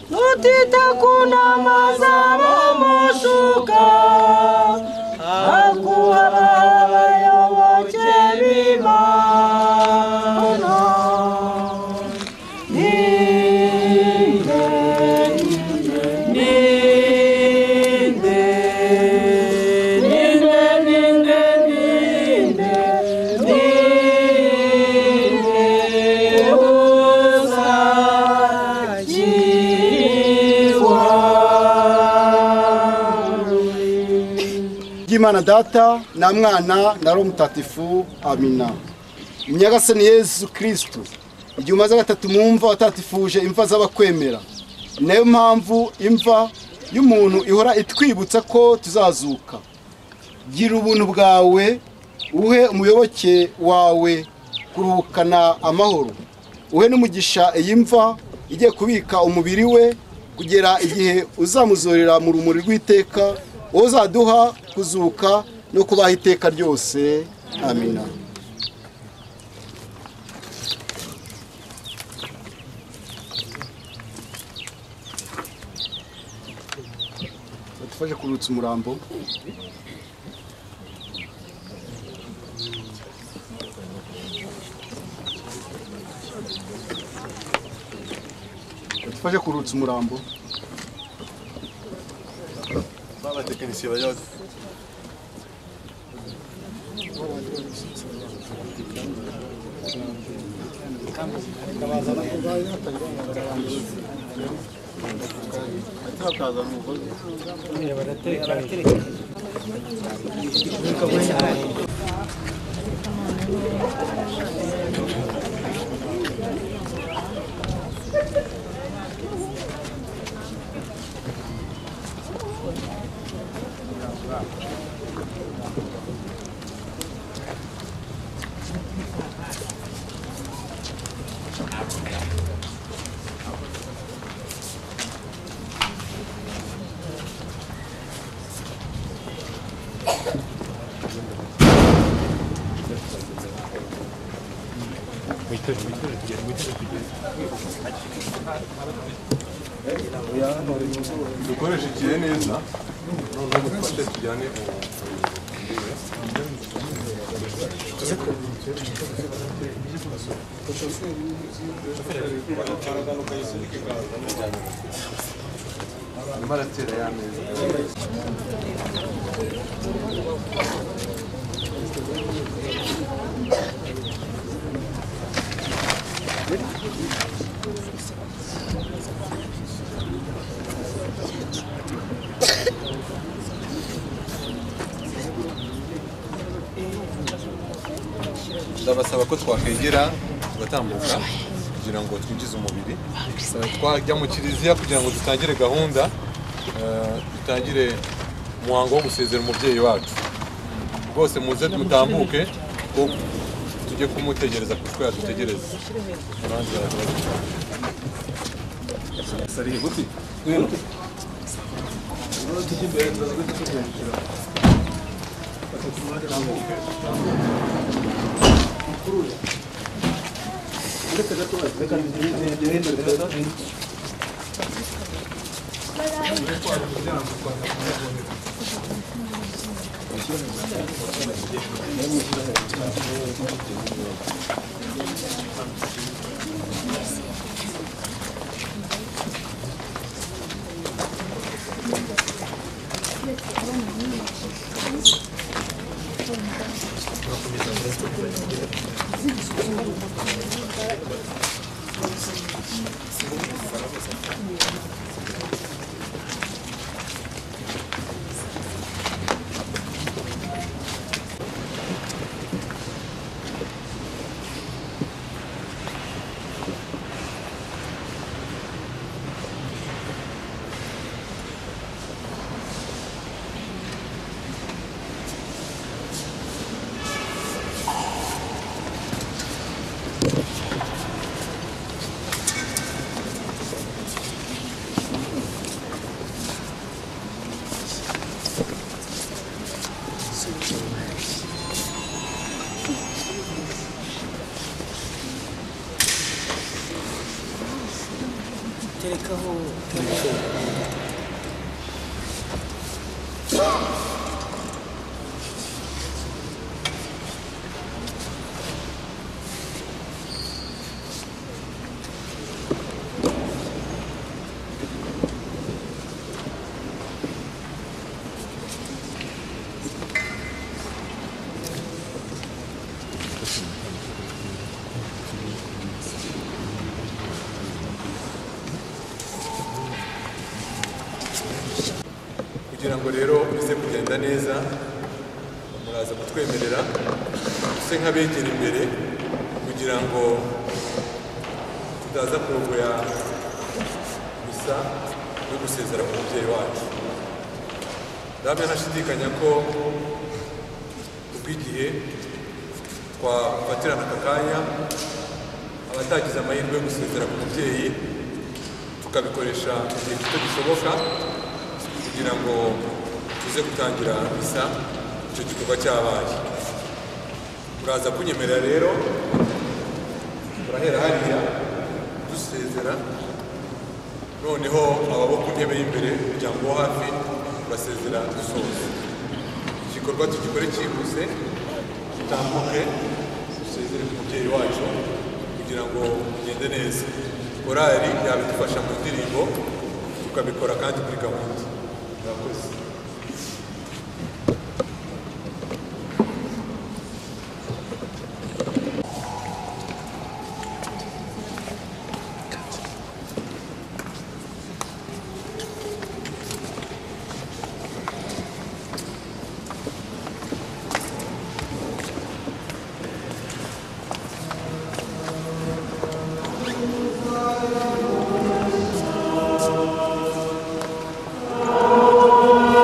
Mutita kuna mazaba mashuka Akuwa bayo wache bimana Ninde, ninde, ninde, ninde, ninde, ninde, uzajiwa ry'imana data na mwana na roho mutatifu amina nyagasani yesu kirisitu igihe umaze gatatu mu mva watatifuje imva z'abakwemera ni nayo mpamvu imva y'umuntu ihora itwibutsa ko tuzazuka gira ubuntu bwawe uhe umuyoboke wawe kuruhukana amahoro uhe n'umugisha iyi mva igiye kubika umubiri we kugera igihe uzamuzorera mu rumuri rw'iteka uwo uzaduha kuzuka no kubaho iteka ryose amina badufashe kurutsa umurambo badufashe kurutsa umurambo abatekinisiye bajya bate- dukoreshe ikihe neza noneho mufashe tujyane uwo arimo aratera ya meza ndabasaba ko twakwegera tugatambuka kugira ngo twinjize umubiri Eh, twajya mu kiliziya kugira ngo dutangire gahunda eh, dutangire umuhango wo gusezera umubyeyi wacu rwose muze dutambuke ko tujye kumutegereza kuko yadutegereza abandi baradutegereza. Sari guti. kugira ngo rero uze kugenda neza muraza kutwemerera use nk'abegera imbere kugira ngo tutaza kurogoya gusa no gusezera ku mubyeyi wacu ndabona ntashidikanya ko kubw'igihe twafatirana aka kanya abatagize amahirwe yo gusezera ku mubyeyi tukabikoresha igihe gito gishoboka kugira ngo tuze gutangira misa icyo gikorwa cyabaye uraza kunyemerera rero turahera hariya dusezera noneho ababo ku ntebe y'imbere umuryango wo hafi basezera dusoza igikorwa tugikore cyihuse dutambuke dusezere ku mubyeyi wacu kugira ngo bigende neza korali yabidufasha mu ndirimbo tukabikora kandi kuri gahunda murakoze Amen.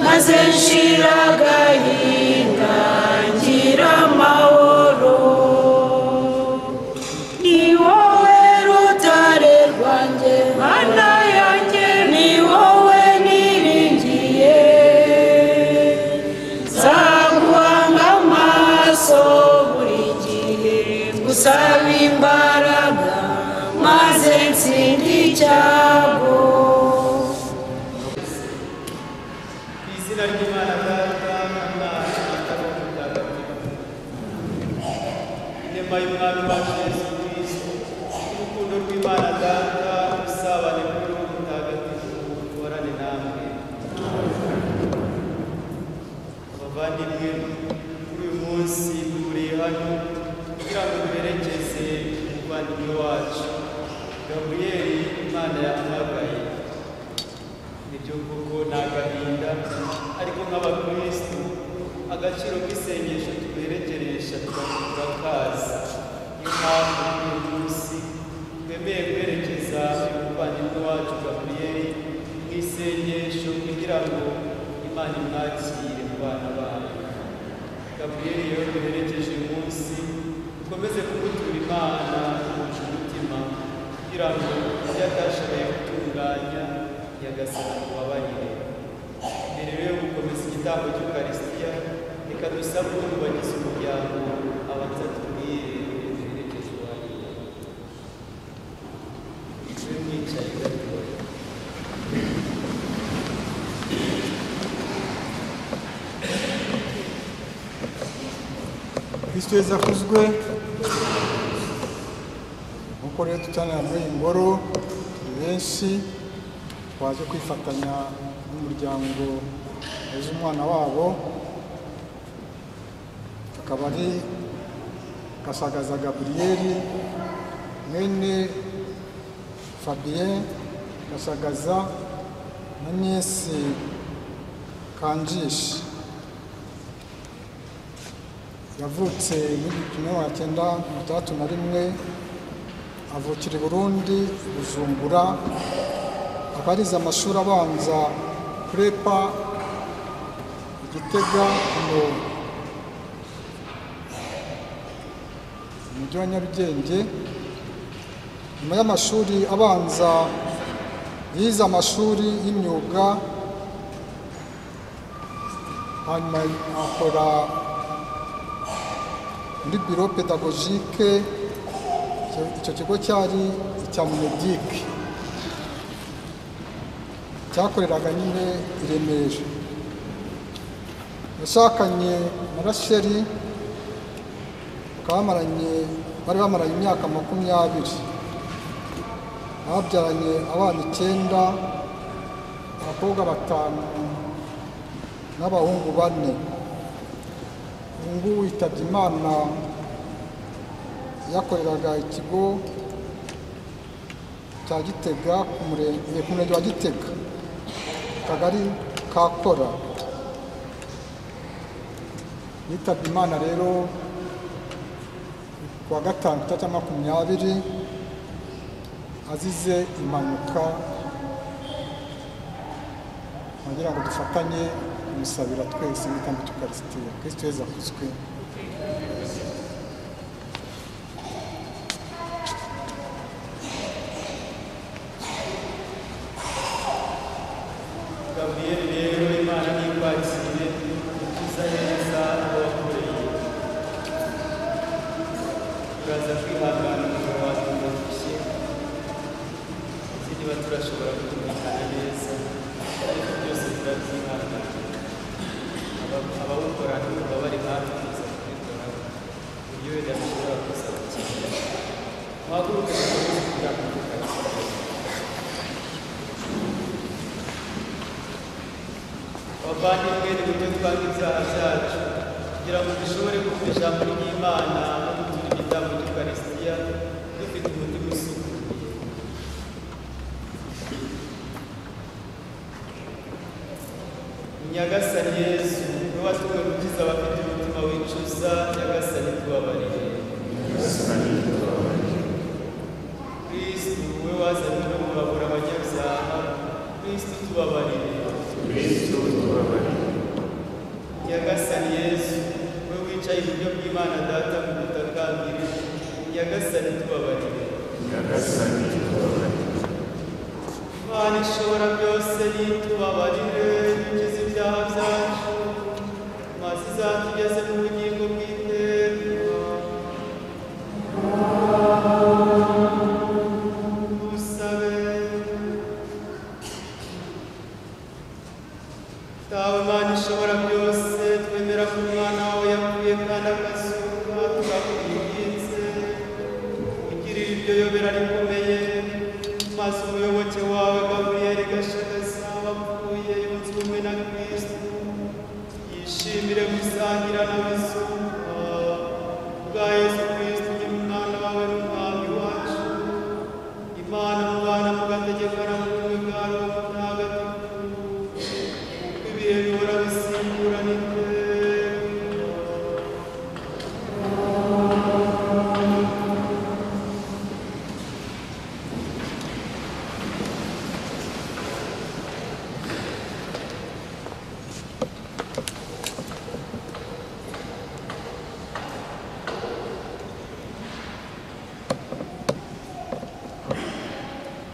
maze nshira agahinda ngira amahoro ni wowe rutare rwanjye mana yanjye ni wowe niringiye nzaguhanga amaso buri gihe gusaba imbaraga maze nsinde icyago izina ry'imana data umwana atari umutagatifu inema y'umwami wacu yesu kristo n'urukundo rw'imana data usabane kuri uwo mutagatifu uhorane namwe abavandimwe kuri uyu munsi duhuriye hano kugira ngo duherekeze umuvandimwe wacu gaburiyeli imana yahamagaye nibyo koko ni agahinda ariko nk'abakristu agaciro k'isengesho tuberekeresha tugakurura kaza niyo mpamvu kuri uyu munsi twemeye kwerekeza umuvandimwe wacu gaburiyeli mu isengesho kugira ngo imana imwakire mu bana bayo gaburiyeli rero duherekeje uyu munsi dukomeze kumutura imana kumusha umutima kugira ngo ibyo atashoboye gutunganya nyagasana tubabarire mbere rero yo gukomeza igitambo cy'ukarisitiya reka dusabe utwubagize umuryango abanza tubwire duherekeje uwanjye we mwicaye gatoya kristo yesu akuzwe nk'uko rero tutanira muri iyi ngoro turi benshi twaje kwifatanya n'umuryango weza umwana wabo akaba ari gasagaza gaburiyeli mwene fabien gasagaza na niyesi kanjishi yavutse muri kimwe magana cyenda mirongo itandatu na rimwe avukira i burundi bujumbura akaba arize amashuri abanza kurepa igitega mu mujyi wa nyarugenge nyuma y'amashuri abanza yize amashuri y'imyuga hanyuma akora muri biro pedagogike icyo- icyo kigo cyari icya munedike cyakoreraga nyine i remera yashakanye na rasheli bakaba bamaranye bari bamaranye imyaka makumyabiri babyaranye abana icyenda abakobwa batanu n'abahungu bane ubu ngubu yitabye imana yakoreraga ikigo cya gitega ku murenge ku murenge wa gitega akagari ka kora yitabye imana rero ku wa gatanu ku cya makumyabiri azize impanuka kugira ngo dufatanye kumusabira twese n'itambo tukarisitiya kirisito yezu akuzwe gaburiyeri rero imana n'ikwakire ukiza neza uwo wakoreye turaza kwihangana umugabo wawe urarushye uzi niba turashobora kutumvikana neza ariko byose turabyihangana Aba- abawukora ntibaba bari hafi kuza kubikoraho uburyo wenda bishobora kuza gukina wahaguruke ukomeze kugira abavandimwe n'iburyo twanga ibyaha byacu kugira ngo dushobore kumva ijambo ry'imana no gutura igitambo cy'ukarisitiya dufite umutima usukuye nyagasani yesu ni watumwe gukiza abafite umutima wicuza nyagasani tubabarire kristu we wazanywe no kubabura abanyabyaha kristu tubabarire nyagasani yesu we wicaye iburyo bw'imana data mu butakambire nyagasani tubabarire imana ishobora byose nitubabarire bigize ibyaha byacu maze izatugeze mu bugingo bw'iteka dusabe Tawe Mana ishobora byose twemera ko umwana wawe yapfuye kandi akazuka turakubwirinze ugirira iryo yobera rikomeye maze umuyoboke wawe gaburiyeri gashagaza wapfuye yunze ubumwe na kristu yishimire gusangira n'abazuka bwa yesu kristu ugire umwana wawe n'umwami wacu imana mubana mugategekana mu bumwe bwa roho mutagatifu ibihe bihora bisimbura n'iteka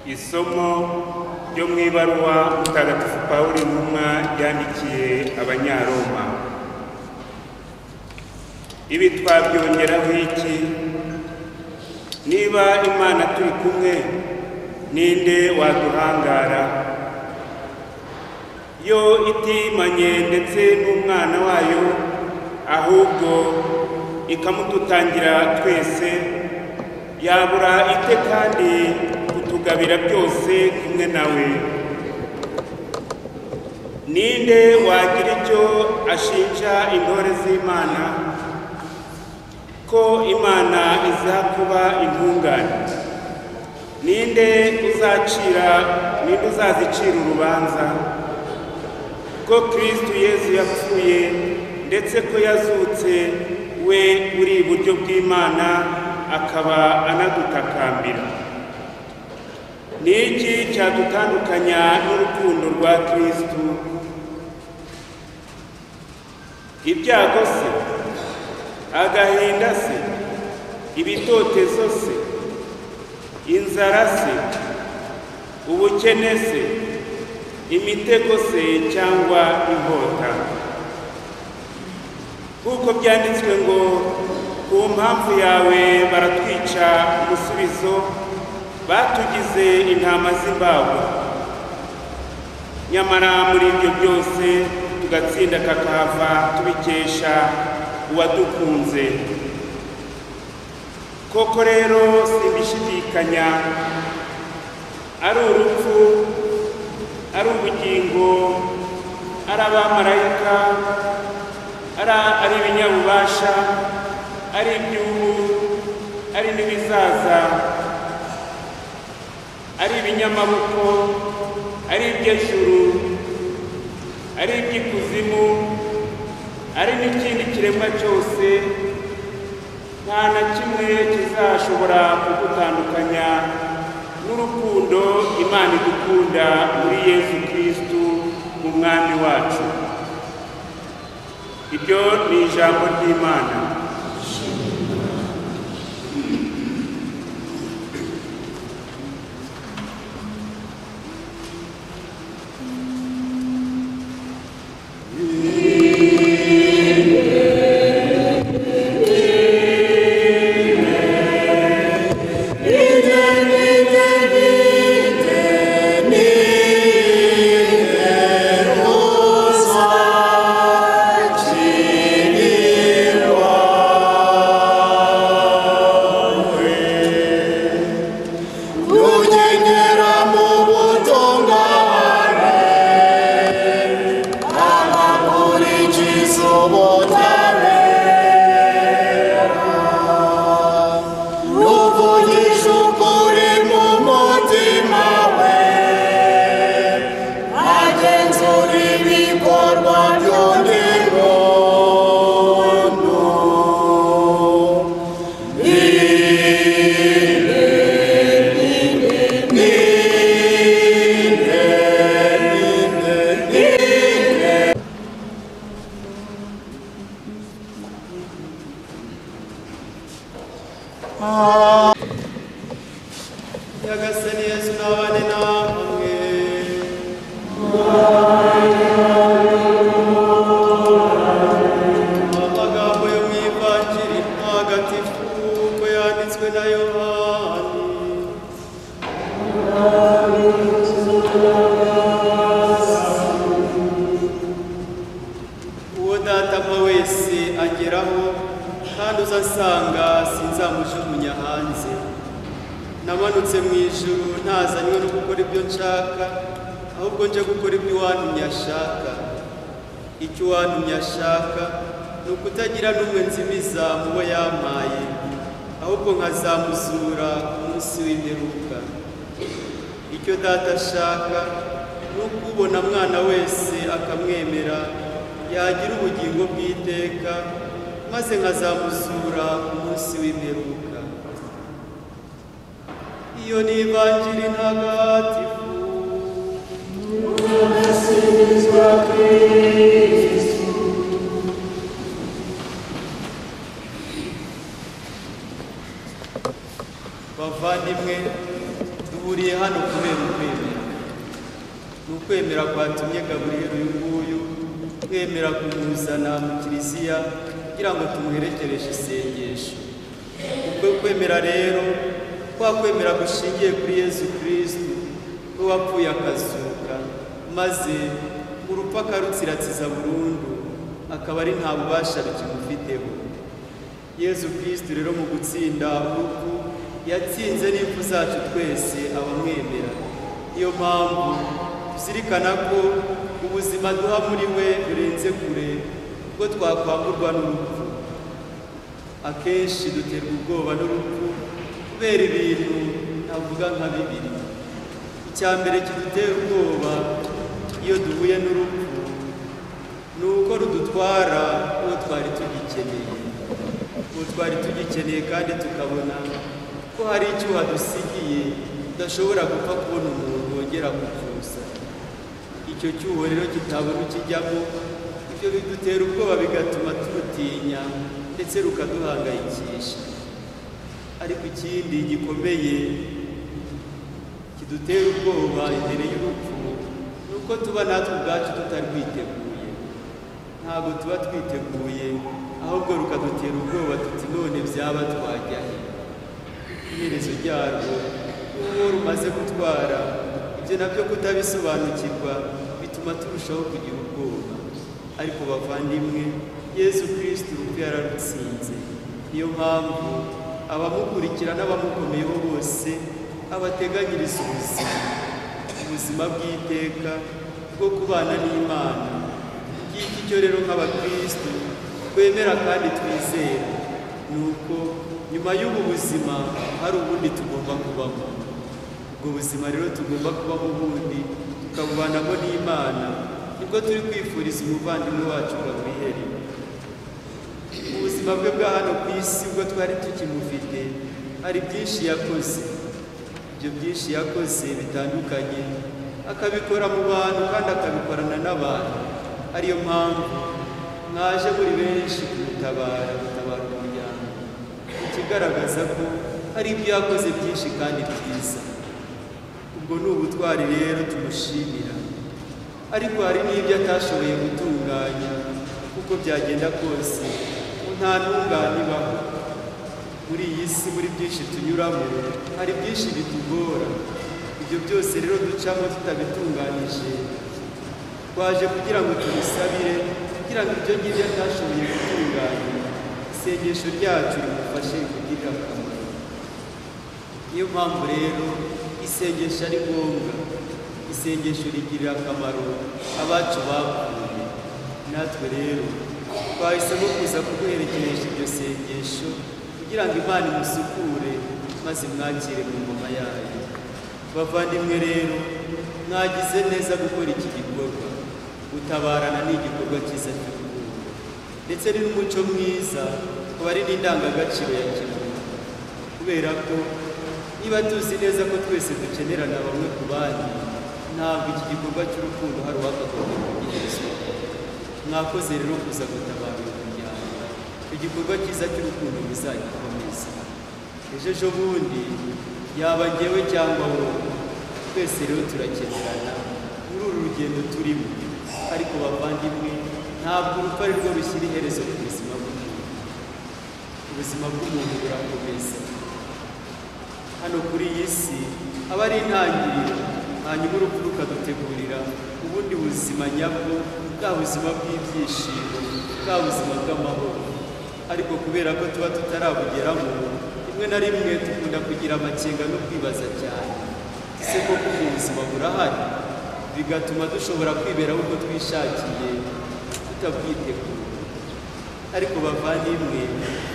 isomo ryo mu ibaruwa mutagatifu pawulo intumwa yandikiye abanyaroma ibi twabyongeraho iki niba imana turi kumwe ninde waduhangara yo itimanye ndetse n'umwana wayo ahubwo ikamudutangira twese yabura ite kandi kutugabira byose kumwe nawe ninde wagira icyo ashinja intore z'imana ko imana iza kuba intungane ninde uzacira ninde uzazicira urubanza ko kristu yezu yapfuye ndetse ko yazutse we uri iburyo bw'imana akaba anadutakambira ni iki cyadutandukanya n'urukundo rwa kristu ibyago se agahinda se ibitotezo se inzara se ubukene se imitego se cyangwa inkota kuko byanditswe ngo ku mpamvu yawe baratwica umusubizo batugize intama z'imbago nyamara muri ibyo byose tugatsinda kakahava tubikesha uwadukunze koko rero simbishidikanya ari urupfu ari ubugingo ari abamarayika ari ari ibinyabubasha ari iby'ubu ari n'ibizaza ari ibinyamaboko ari iby'ejuru ari iby'ikuzimu ari n'ikindi kiremwa cyose nta na kimwe kizashobora kugutandukanya n'urukundo imana idukunda muri yesu kirisitu mu mwami wacu ibyo ni ijambo ry'imana Kugendera mu butungane, abakurikiza ubutabera, n'uvugisha ukuri mu mutima we, agenzura ibikorwa by'undi muntu. nyagasani yesu nabane namwe amagambo yo mu ivanjiri ntagatifu uko yanditswe na yohani uwo data mpa wese ageraho kandi uzasanga sinzamujugunya hanze namanutse mu ijuru ntazanywe no gukora ibyo nshaka ahubwo nje gukora ibyo uwantumye ashaka icyo uwantumye ashaka ni ukutagira n'umwe nzimiza mu bo yampaye ahubwo nkazamuzura ku munsi w'imperuka icyo data ashaka ni uko ubona mwana wese akamwemera yagira ubugingo bw'iteka maze nkazamuzura ku munsi w'imperuka iyo ni ivanjiri ntagatifu bavandimwe duhuriye hano kubera ukwemera ni ukwemera kwatumye gaburiyeli uyu nguyu twemera kumuzana mu kiliziya kugira ngo tumuherekereshe isengesho ubwo kwemera rero kwa kwemera gushingiye kuri yezu kirisitu ko wapfuye akazuka maze urupfu akarutsiratsiza burundu akaba ari nta bubasha bikimufiteho yezu kirisitu rero mu gutsinda urupfu yatsinze n'impfu zacu twese abamwemera niyo mpamvu tuzirikana ko ubuzima duha muri we burenze kure ubwo twakwamburwa n'urupfu akenshi duterwa ubwoba n'urupfu kubera ibintu navuga nka bibiri icya mbere kidutera ubwoba iyo duhuye n'urupfu ni uko rudutwara uwo twari tugikeneye uwo twari tugikeneye kandi tukabona ko hari icyuho dusigiye tudashobora gupfa kubona umuntu wongera kubyusa icyo cyuho rero kitabona ukijyamo ibyo bidutera ubwoba bigatuma turutinya ndetse rukaduhangayikisha ariko ikindi gikomeye kidutera ubwoba imbere y'urupfu ni uko tuba natwe ubwacu tutarwiteguye ntabwo tuba twiteguye ahubwo rukadutera ubwoba tuti none byaba twajya he iherezo ryarwo uwo rumaze gutwara ibyo nabyo kutabisobanukirwa bituma turushaho kugira ubwoba ariko bavandimwe yezu kirisitu urupfu yararutsinze niyo mpamvu abamukurikira n'abamukomeyeho bose abateganyiriza ubuzima ubuzima bw'iteka bwo kubana n'imana ngiki cyo rero nk'abakristo twemera kandi twizera ni uko nyuma y'ubu buzima hari ubundi tugomba kubamo ubwo buzima rero tugomba kubamo ubundi tukabubanamo n'imana nibwo turi kwifuriza umuvandimwe wacu gaburiyeri ubuzima bwe bwa hano ku isi ubwo twari tukimufite hari byinshi yakoze ibyo byinshi yakoze bitandukanye akabikora mu bantu kandi akabikorana n'abantu ariyo mpamvu mwaje muri benshi kumutabara gutabara umuryango ikigaragaza ko hari ibyo yakoze byinshi kandi byiza ubwo ni ubutwari rero tumushimira ariko hari n'ibyo atashoboye gutunganya kuko byagenda kose nta ntungane ibaho muri iyi si muri byinshi tunyuramo hari byinshi bitugora ibyo byose rero ducamo tutabitunganije twaje kugira ngo tubisabire kugira ngo ibyo ngibyo atashoboye gutunganya isengesho ryacu rimufashe kugira akamaro niyo mpamvu rero isengesho ari ngombwa isengesho rigirira akamaro abacu bapfuye natwe rero twahisemo kuza kuguherekeresha iryo sengesho kugira ngo imana imusukure maze mwakire mu ngoma yayo bavandimwe rero mwagize neza gukora iki gikorwa gutabarana ni igikorwa cyiza cy'urukundo ndetse ni n'umuco mwiza ukaba ari n'indangagaciro ya kimuntu kubera ko niba tuzi neza ko twese dukenerana bamwe ku bandi ntabwo iki gikorwa cy'urukundo hari uwakagomba kugirizwa mwakoze rero kuza gutabara uyu muryango igikorwa cyiza cy'urukundo muzagikomeza ejo ejo bundi yaba njyewe cyangwa wowe twese rero turakenerana muri uru rugendo turimo ariko bavandimwe ntabwo urupfu ari rwo rushyira iherezo ku buzima bw'umuntu ubuzima bw'umuntu burakomeza hano kuri iyi si aba ari intangiriro hanyuma urupfu rukadutegurira ubundi buzima nyabwo bwa buzima bw'ibyishimo bwa buzima bw'amahoro ariko kubera ko tuba tutarabugeramo rimwe na rimwe dukunda kugira amakenga no kwibaza cyane ese koko ubwo buzima burahari bigatuma dushobora kwiberaho uko twishakiye tutabwitegura ariko bavandimwe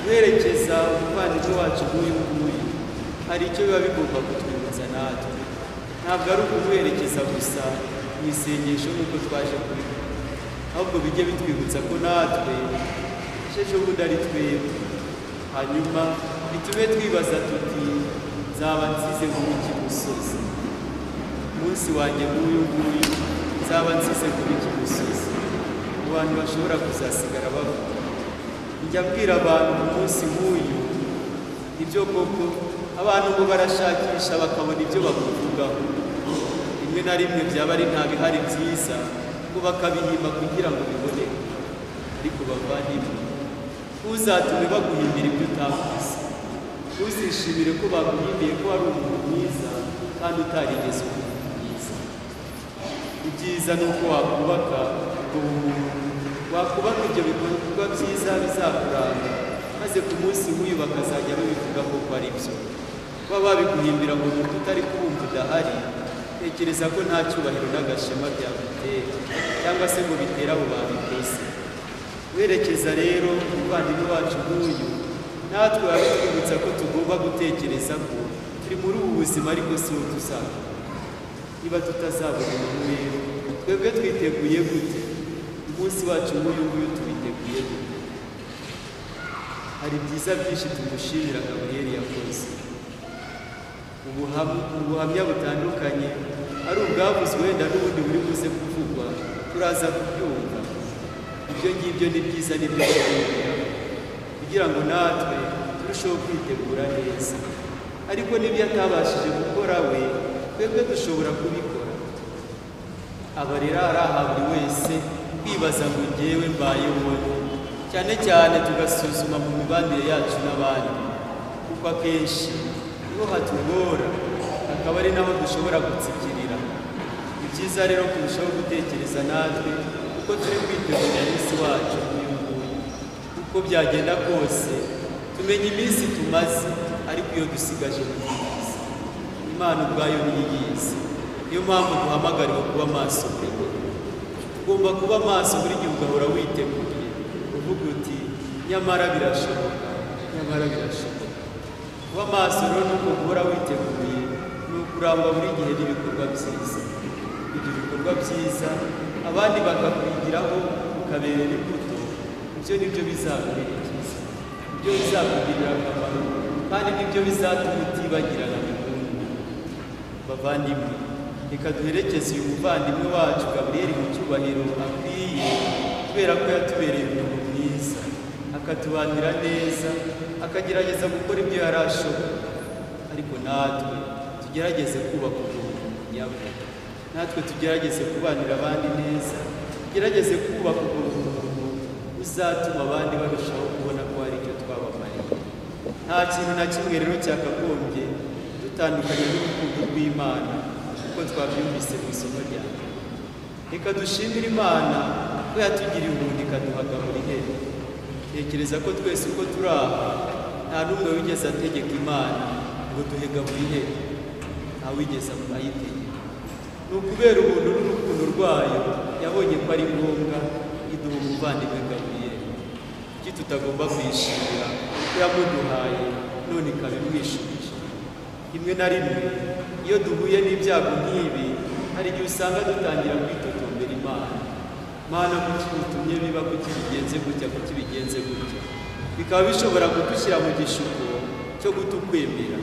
guherekeza umuvandimwe wacu nk'uyu nguyu hari icyo biba bigomba kutwibutsa natwe ntabwo ari ukumuherekeza gusa mu isengesho nk'uko twaje kubikora ahubwo bijye bitwibutsa ko natwe ejo bundi ari twebwe hanyuma bitume twibaza tuti nzaba nsize kuba iki musozi umunsi wanjye nk'uyu nguyu nzaba nsize kuba iki musozi mu bantu bashobora kuzasigara bavuga njya mbwira abantu ku munsi nk'uyu ibyo koko abantu ngo barashakisha bakabona ibyo bakuvugaho rimwe na rimwe byaba ari nta bihari byiza ngo bakabihimba kugira ngo biboneke ariko bavandimwe uzatume baguhimbira ibyo utakoze uzishimire ko baguhimbiye ko wari umuntu mwiza kandi utarigeze uba umuntu mwiza ibyiza ni uko wakubaka ubwo bumuntu wakubaka ibyo bikorwa byiza bizakuranga maze ku munsi nk'uyu bakazajya babivuga koko ari byo baba babiguhimbira ngo nuko utari kubumva udahari tekereza ko nta cyubahiro n'agashema byagutera cyangwa se ngo bitere abo babikoze werekeza rero umuvandimwe wacu nk'uyu natwe babitwibutsa ko tugomba gutekereza ko turi muri ubu buzima ariko si wo tuzaba niba tutazabona umuntu rero twebwe twiteguye gute umunsi wacu nk'uyu nguyu tuwiteguye gute hari byiza byinshi tumushimira gaburiyeri yakoze ubuham- ubuhamya butandukanye ari ubwavuze wenda n'ubundi buri buze kuvugwa turaza kubyumva ibyo ngibyo ni byiza ni byo kubyumvira kugira ngo natwe turusheho kwitegura neza ariko n'ibyo atabashije gukora we twebwe dushobora kubikora aba rero araha buri wese kwibaza ngo ngewe mbayeho cyane cyane tugasuzuma mu mibanire yacu n'abandi kuko akenshi niho hatugora akaba ari naho dushobora gutsikirira ni byiza rero kurushaho gutekereza natwe kuko turi kwitegura umunsi wacu nk'uyu nguyu uko byagenda kose tumenya iminsi tumaze ariko iyo dusigaje mu minsi imana ubwayo niyo iyizi niyo mpamvu duhamagariwe kuba maso buri gihe ugomba kuba maso buri gihe ugahora witeguye uvuga uti nyamara birashoboka nyamara birashoboka kuba maso rero ni uko guhora witeguye ni ukurangwa buri gihe n'ibikorwa byiza ibyo bikorwa byiza abandi bakakwigiraho ukabera imbuto ibyo ni byo bizakubera byiza ibyo bizakugirira akamaro kandi nibyo bizatuma utibagirana burundu bavandimwe reka duherekeze uyu muvandimwe wacu gaburiyeli mu cyubahiro akwiye kubera ko yatubereye umuntu mwiza akatubanira neza akagerageza gukora ibyo yari ashoboye ariko natwe tugerageze kubaka umuntu nyabwo natwe tugerageze kubanira abandi neza tugerageze kubaka umuntu uzatuma abandi barushaho kubona ko hari icyo twabamariye nta kintu na kimwe rero cyakagombye dutandukanye n'urukundo rw'imana kuko twabyumvise mu isomo ryawe reka dushimire imana ko yatugiriye ubundi ikaduhagamura ihene tekereza ko twese uko turi aha nta n'umwe wigeze ategeka imana ngo duhegamure ihene nta wigeze ayitegeka ni ukubera ubuntu n'urukundo rwayo yabonye ko ari ngombwa iduha umuvandimwe gaburiyeli kuki tutagomba kuyishimira ko yamuduhaye none ikaba imwishimije rimwe na rimwe iyo duhuye n'ibyago nk'ibi hari igihe usanga dutangira kwitotombera imana mana kuki utumye biba kuki bigenze gutya kuki bigenze gutya bikaba bishobora kudushyira mu gishuko cyo gutukwemera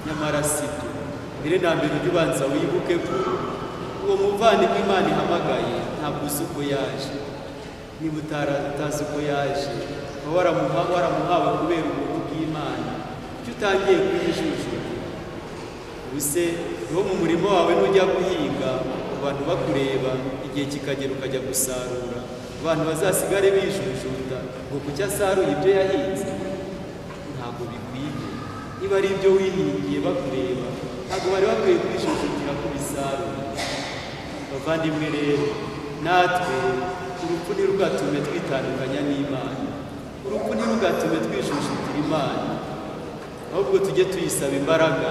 nyamara si byo mbere na mbere ujye ubanza wibuke ko uwo muvandimwe imana ihamagaye ntabwo uzi uko yaje niba utara utazi uko yaje uba waramuha waramuhawe kubera ubuntu bw'imana kuki utangiye kuyijujura ubuse niwo mu murimo wawe nujya guhinga abantu bakureba igihe kikagera ukajya gusarura abantu bazasigare bijujuta ngo kuki asaruye ibyo yahinze ntabwo bikwiye niba ari ibyo wihingiye bakureba ntabwo bari bakwiye kwijujutira ku bisarura bavandimwe rero natwe urupfu ntirugatume twitandukanya n'imana urupfu ntirugatume twijujutira imana ahubwo tujye tuyisaba imbaraga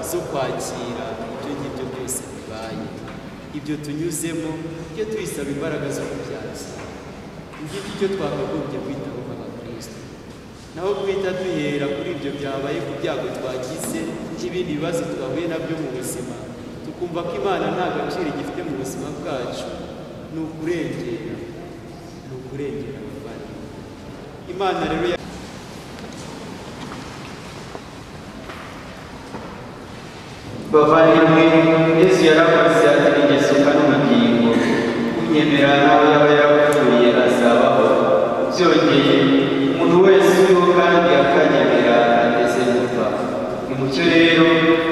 zo kwakira ibyo ngibyo byose bibaye ibyo tunyuzemo tujye tuyisaba imbaraga zo kubyakira ngiki cyo twakagombye kwitaho nk'abakristo naho guhita duhera kuri ibyo byabaye ku byago twagize n'ibindi bibazo twahuye nabyo mu buzima tukumva ko imana nta gaciro igifite mu buzima bwacu ni ukurengera ni ukurengera abavandimwe imana rero ya- bavandimwe yesu yaravuze ati ingesuka n'ubugingo unyemera nawe yaba yarapfuye azabaho byongeye umuntu wese uriho kandi akanyemera ageze gupfa ni mucyo rero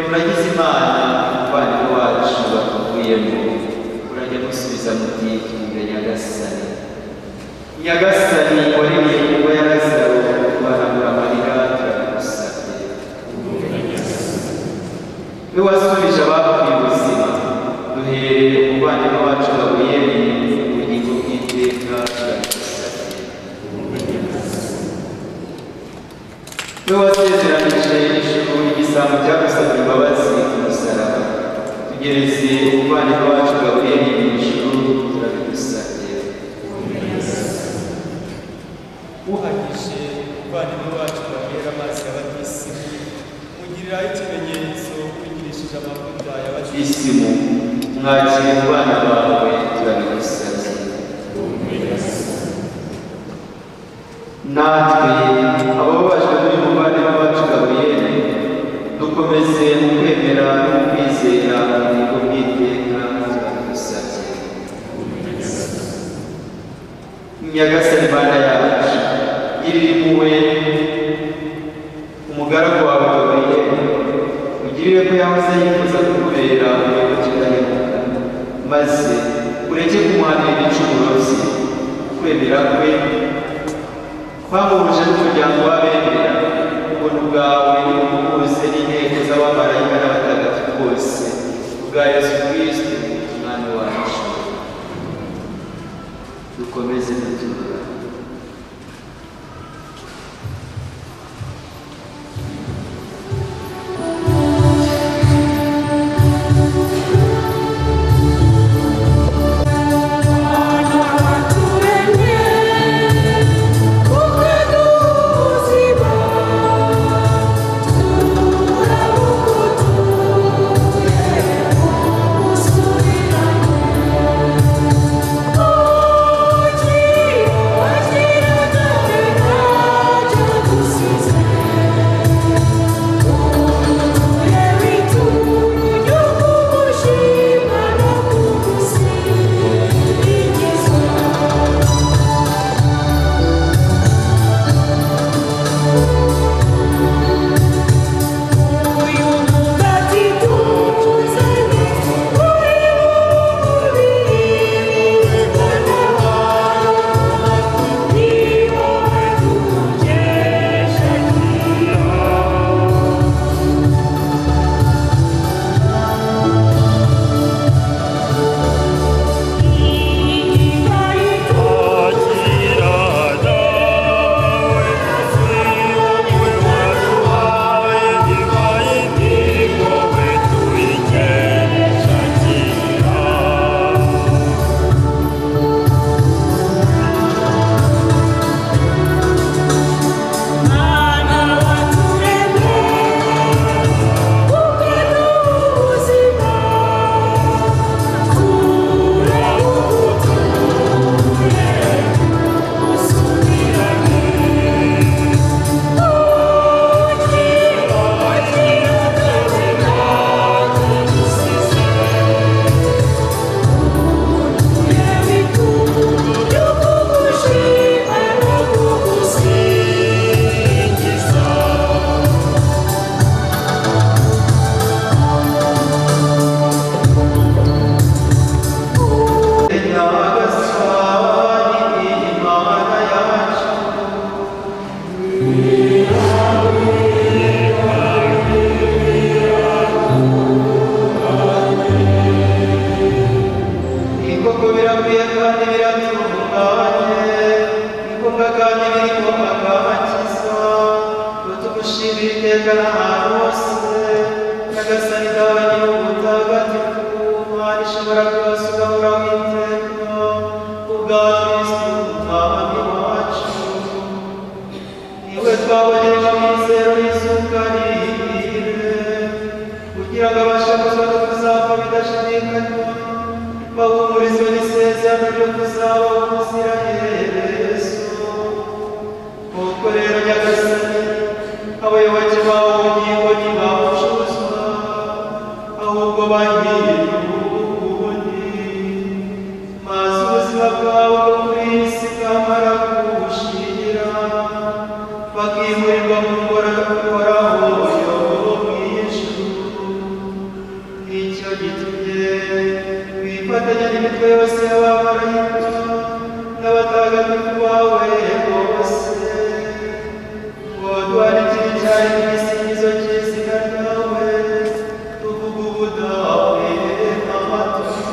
uragize imana umuvandimwe wacu batuvuyemo urajya musubiza mu gihe cy'umubiri nyagasani nyagasani waremye kuba yagasaro kubanagura amarira turagusabye we wasubije abapfuye ubuzima duhereye ku bana bacu babuyemo ubugingo bw'iteka turagusabye we wasezeranije ijuru igisambo cyagusabye imbabazi ku musaraba tugereze umubano wacu gaburiye mu ijuru turabigusabye uhagije umuvandimwe wacu babera amazi y'abatisi mugiriraho ikimenyetso wigirishije amavuta y'abatisi isimu mwakire mu bana bawe turabigusabye natwe abababajwe n'umuvandimwe wacu gaburiyeli dukomeze mu kwemera no kwizera ubuntu bw'iteka turabigusabye nyagasani mana yacu girira impuhwe umugaragu wawe gaburiyeli ugirire ko yahoze yifuza kukubera umuyobozi udahemuka maze ureke kumuhanira ibicumuro bye kwemera kwe kwamuruje n'umuryango w'abemera ubuntu bwawe buhuze n'inteko z'abamarayika n'abatagatifu bose ubwa yesu kristo umwami wacu dukomeze gutura Thank kugira ngo abashe kuza no kuzapfa bidashidikanywa bahumurizwe n'isezerano ryo kuzabaho ubuziraherezo nuko rero nyagasani abayoboke bawo bugingo ntibawucuzwa ahubwo bagiye ububone maze ubuzima bwabo bwo kuri iyi si bwamara kubushira bakimurirwa mu ngorane uhoraho uyobowe mw'ijuru icyo gitumye wifatanya n'imitwe yose y'abamarayika n'abatagatifu bawe bose waduhanikira cyane igisingizo cy'izina ryawe tuvuga ubudawe amatwi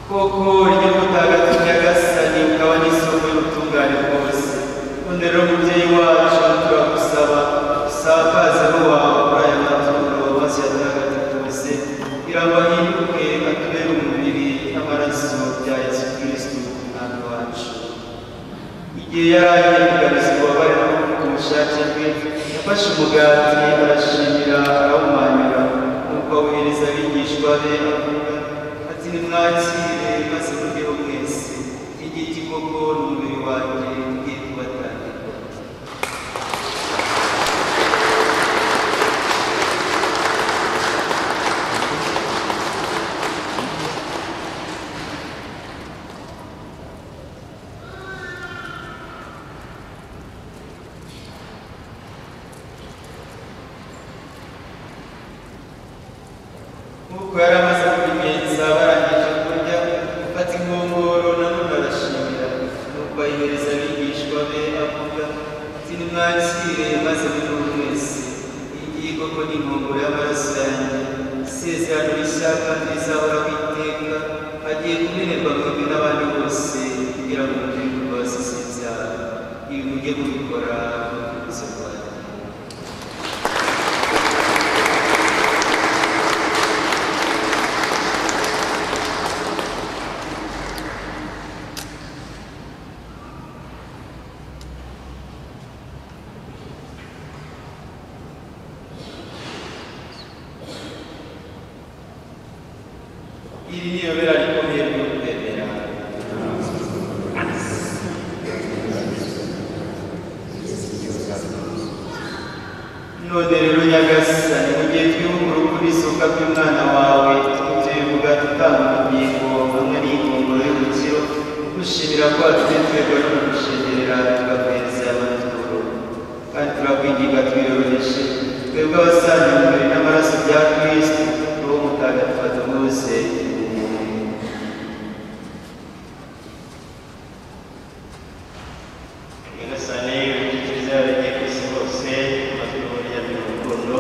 koko urya mutagatifu nyagasani ukaba n'isoko y'ubutungane bwose nonero mubyeyi wacu turagusaba usakaze n'uwawe muri aya maturo maze yatagatifu bose irabahinduke atubere umubiri n'amaraso bya yesu kristu umwami wacu igihe yari agiye kugabiza ububabare no ku bushake bwe yafashe umugati arashimira arawumanyura nuko awuhereza abigishwa be avuga ati nimwakire maze muryeho mwese igiti koko ni umubiri wanjye ugiye kubatangirwa Nk'uko yari amaze kubigenza barangije kurya, afata inkongoro na none arashimira. Nuko ayihereza abigishwa be avuga ati nimwakire maze muriho mwese. Iyi ngiyi koko ni inkongoro y'amaraso yanjye, isezerano rishya kandi rizahoraho iteka, agiye kumenerwa mwebwe n'abandi bose kugira ngo mugire imbabazi z'ibyaha. Ibi mujye mubikora mu rwibutso rwanjye. Iri ni ibera rikomeye ryo kwemera. None rero Nyagasani, mu gihe twihugura ukuri isoko ry'umwana wawe, tugutuye ubwato utanga ubugingo hamwe n'inkongoro y'umukiro, gushimira kwacu n'itwego ryo kugushengerera tugakohereza aya maturo. Kandi turakwinginga twiyoroheje, twebwe abasangiye umubiri n'amaraso bya Kristo, Roho Mutagatifu aduhe bose. Amen. nyagasane ibidukikije abagiye ku isi hose amaturo yari urukundo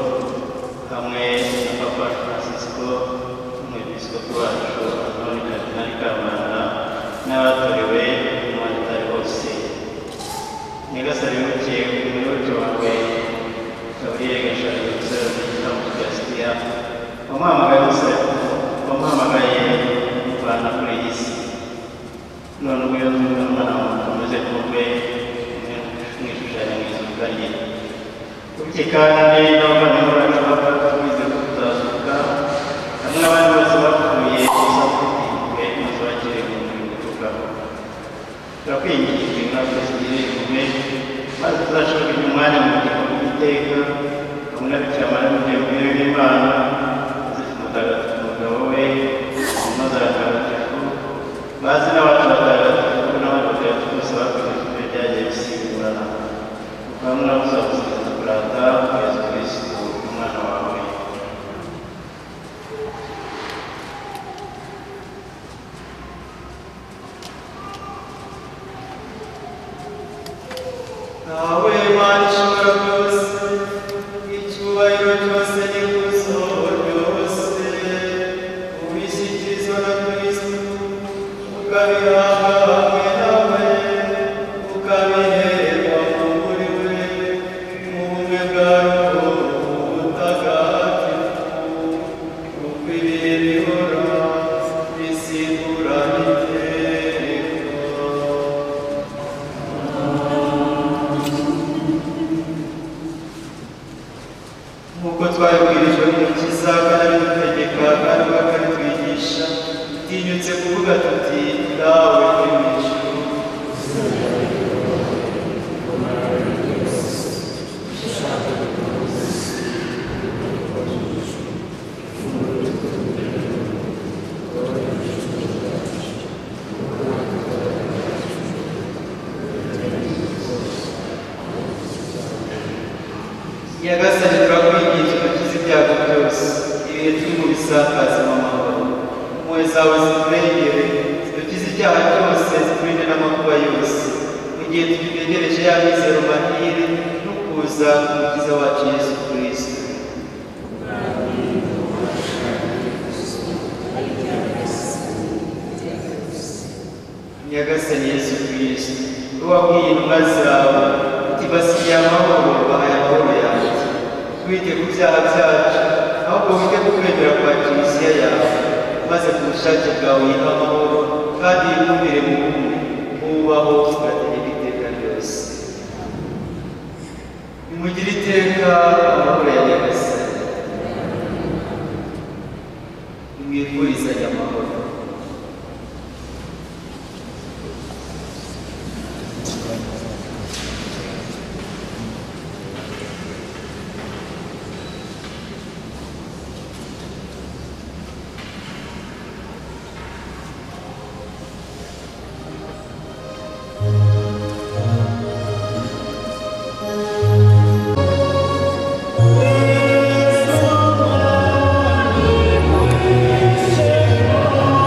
hamwe na papa francisco umwepiskopi wacu antoni kardinali kamana n'abatorewe n'abandi bose nyagasane wibukiye ku minota wawe gaburiyeri gashari gusaba igitambo cya sitiya wamuhamagaye gusa wamuhamagaye none ubwo umwana muntu umeze nk'ubwe mwishushanyo mwizukanye bityo kandi n'abavandimwe bacu bapfa tubize ko tutazuka hamwe n'abandi bose bapfuye gusa tutiwe muzabakire mu mubiri gutukaho turakwinginze ingaruka zigirira impuhwe maze tuzashobore kugira umwanya mu gihugu iteka hamwe na bikira mariya mu gihe bwira bw'imana zifite umutagatifu umugabo we maze aratagatifu bazi n'abantu batagatifu n'abantu batagatifu bose bakoresheje ibyo byagiye bisimburana kuko hamwe nabo uzabuziriza kurata yezu kristu umwana wawe nawe mana ishobora byose icyubahiro cyose n'ikuzo ryose ubishyikirizwa na kristo ukabihabwa hamwe nawe ukabihererwa mu muri we mu bumwe bwarwo butagatifu ukwiriye bihora bisimburana iteka nk'uko twabibwirijwe n'umukiza kandi ari gutegeka kandi bakanatwigisha utinyutse kuvuga tuti dawe uri mu ijuru nyagasani turakwigisha ukize ibyago byose ibihe turi mu bisakaza mu mahoro impuhwe zawe ziturengere zidukize icyaha cyose ziturinde n'amakuba yose mu gihe tugitegereje ya mizero mahire no kuza k'umukiza wacu yesu kirisito nyagasani yesu kirisito wabwiye intumwa zawe uti basigiye amahoro bahaye amahoro yanjye twite ku byaha byacu ahubwo wige kwemera kwa kiliziya yawe maze ku bushake bwawe yiha amahoro kandi yihumire mu bumwe bubaho tugategeka iteka ryose nimugire iteka amahoro ya nyagasani nimwifurizanye amahoro Thank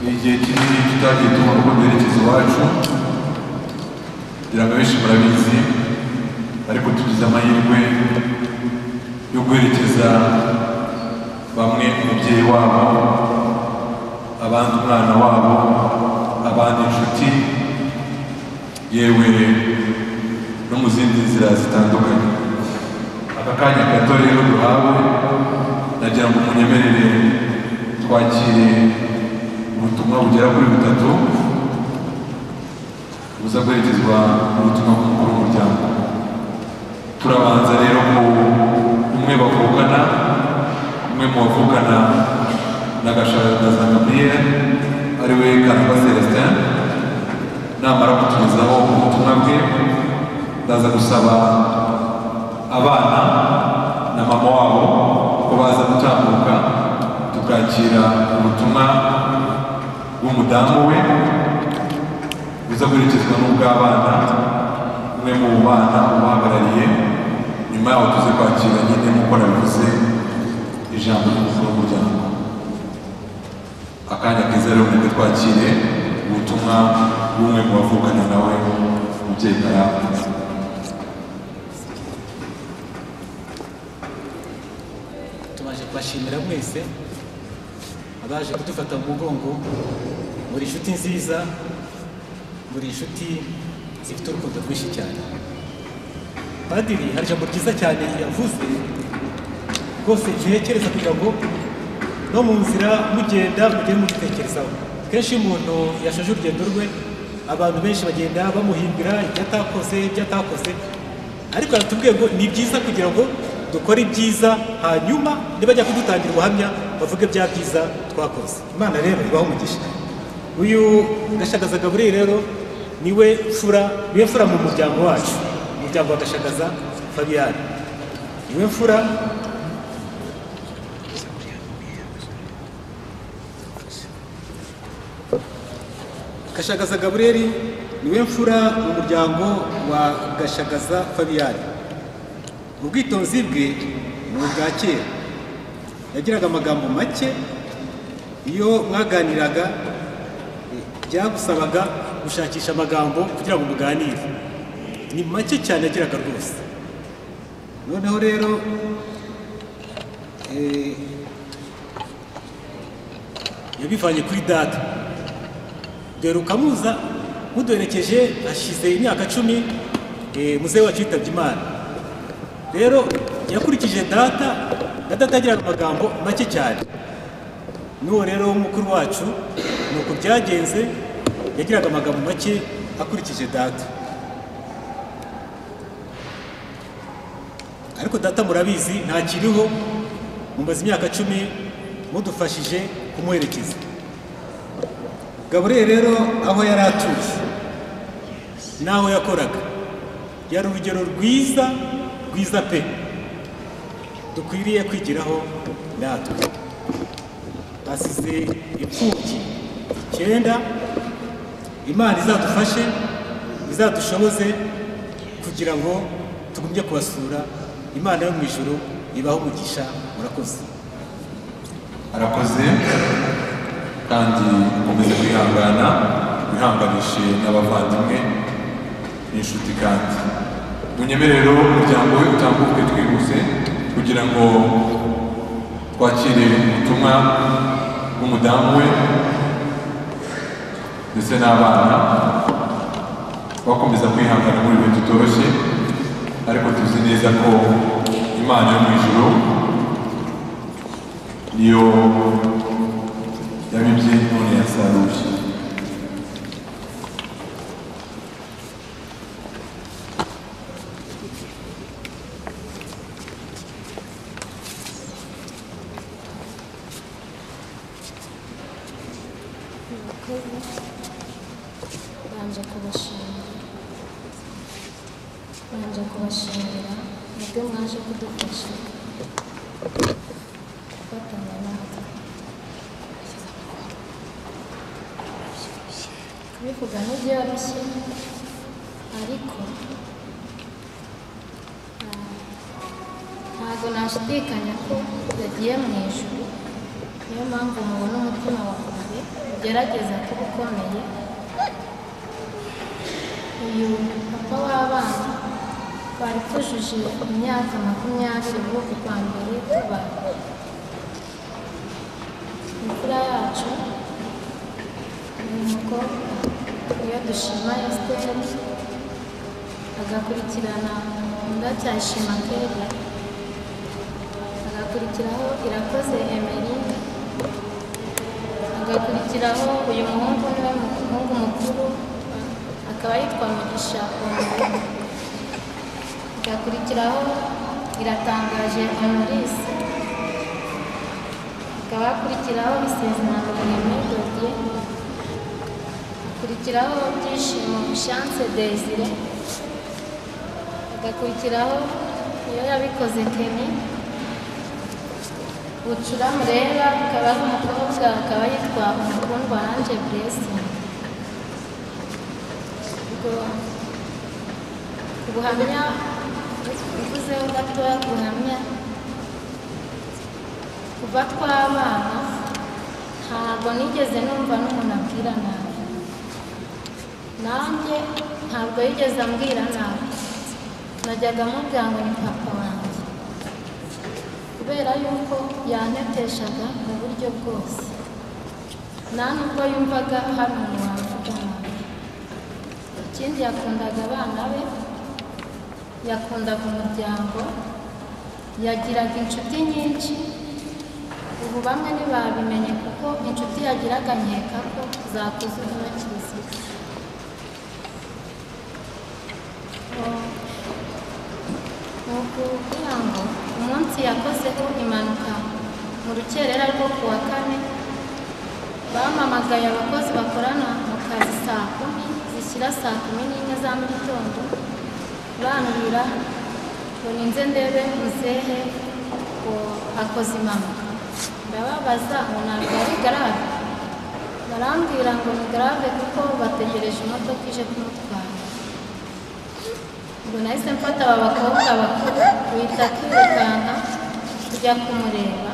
cyagiye tubona uko duherekeza iwacu kugira ngo abenshi murabizi ariko tugize amahirwe yo guherekeza bamwe umubyeyi wabo abandi umwana wabo abandi inshuti yewe no mu zindi nzira zitandukanye aka kanya gato rero duhawe nagira ngo munyemerere twakire ubutumwa bugera kuri butatu buza kwerekezwa n'ubutumwa bw'umukuru w'umuryango turabanza rero ku umwe bavukana umwe mu bavukana na gashara na za gabriel ariwe karamba celestin namara kutugezaho ubutumwa bwe ndaza gusaba abana na mama wabo ko baza gutambuka tukakira ubutumwa bw'umudamu we buza guherekezwa n'ubw'abana umwe mu bana ubahagarariye nyuma yaho tuze kwakira nyine nk'uko nabivuze ijambo ry'ubuzima bw'umuryango akanya keza rero muri twakire ubutumwa bw'umwe mu bavukana nawe umubyeyi karamba tumaze kubashimira mwese abaje kudufata mu mugongo buri nshuti nziza buri nshuti zifite urukundo rwinshi cyane padiri hari ijambo ryiza cyane yavuze rwose gihekereza kugira ngo no mu nzira mugenda mujye mubitekerezaho kenshi iyo umuntu yashaje urugendo rwe abantu benshi bagenda bamuhimbira ibyo atakoze ibyo atakoze ariko aratubwiye ngo ni byiza kugira ngo dukore ibyiza hanyuma nibajya kudutangira ubuhamya bavuge bya byiza twakoze imana rero ibaho umugisha uyu gashagaza gaburiri rero niwe mfura niwe mfura mu muryango wacu umuryango wa gashagaza fabiyani niwe mfura gashagaza gaburiri niwe mfura mu muryango wa gashagaza fabiyani ubwitonzi bwe ni ubwa kera yagiraga amagambo make iyo mwaganiraga byagusabaga gushakisha amagambo kugira ngo muganire ni make cyane yagiraga rwose noneho rero eh, yabivanye kuri data dore ukamuza muduherekeje hashize imyaka cumi eh, muzehe wacu yitabye imana rero yakurikije data na data yagiraga amagambo make cyane n'uwo rero w'umukuru wacu ni uko byagenze yagiraga amagambo make akurikije data ariko data murabizi ntakiriho mumaze imyaka cumi mudufashije kumuherekeza gaburiyeri rero aho yari atuje n'aho yakoraga yari urugero rwiza rwiza pe dukwiriye kwigiraho natwe asize imfubyi icyenda imana izadufashe izadushoboze kugira ngo tugumye kubasura imana yo mu ijuru ibaho umugisha murakoze arakoze kandi akomeze kwihangana wihanganishe n'abavandimwe n'inshuti kandi munyemerero umuryango we utambuke twihuse kugira ngo twakire ubutumwa bw'umudamu we ndetse n'abana bakomeza kwihangana muri bihe tutoroshye ariko tuzi neza ko imana yo mu ijuru niyo yabibye none yasaruye Banje kubashimira banje kubashimira nibwo mwaje kudufasha gufatanya natwe kubivuga ntibyoroshye ariko ah, ntabwo nashidikanya ko yagiye mu ijuru niyo mpamvu mubona umutima wanjye ugerageza kuba ukomeye uyu papa w'abana twari tujuje imyaka makumyabiri ubu kwa mbere tuba imfura yacu ni umukobwa iyo dushima esiteri agakurikirana ndacyashima kera agakurikiraho irakoze emeline agakurikiraho uyu muhungu niwe muhungu mukuru akaba yitwa mugisha Honorine. agakurikiraho iratangaje honorisi hakaba hakurikiraho isezerano rurimi dodiye hakurikiraho byishimo chance desire hagakurikiraho iyo yabikoze keni bucurama rero akaba ari umukobwa akaba yitwa umukundwa ange buresi ku buhamya mvuzeho gatoya ku buhamya kuva twabana ntabwo nigeze numva n'umuntu abwira nabi nanjye ntabwo yigeze ambwira nabi najyaga mubwira ngo ni papa wanjye kubera yuko yanteteshaga mu buryo bwose nta nubwo yumvaga hari umuntu wavuga nabi ikindi yakundaga abana be yakundaga umuryango yagiraga inshuti nyinshi ubu bamwe ntibabimenye kuko inshuti yagiraga nkeka ko zakoze uburakirisiye ni ukugira ngo umunsi yakozeho impanuka mu rukerera rwo ku wa kane bampamagaye abakozi bakorana mu kazi saa kumi zishyira saa kumi n'imwe za mu gitondo banurira ngo ninze ndebe muzehe ngo akoze impanuka ndababaza ngo ntabwo ari garave barambwira ngo ni garave kuko bategereje imodoka ije kumutwara ngo nahise mfata aba bakobwa bakuru duhita twirukanka tujya kumureba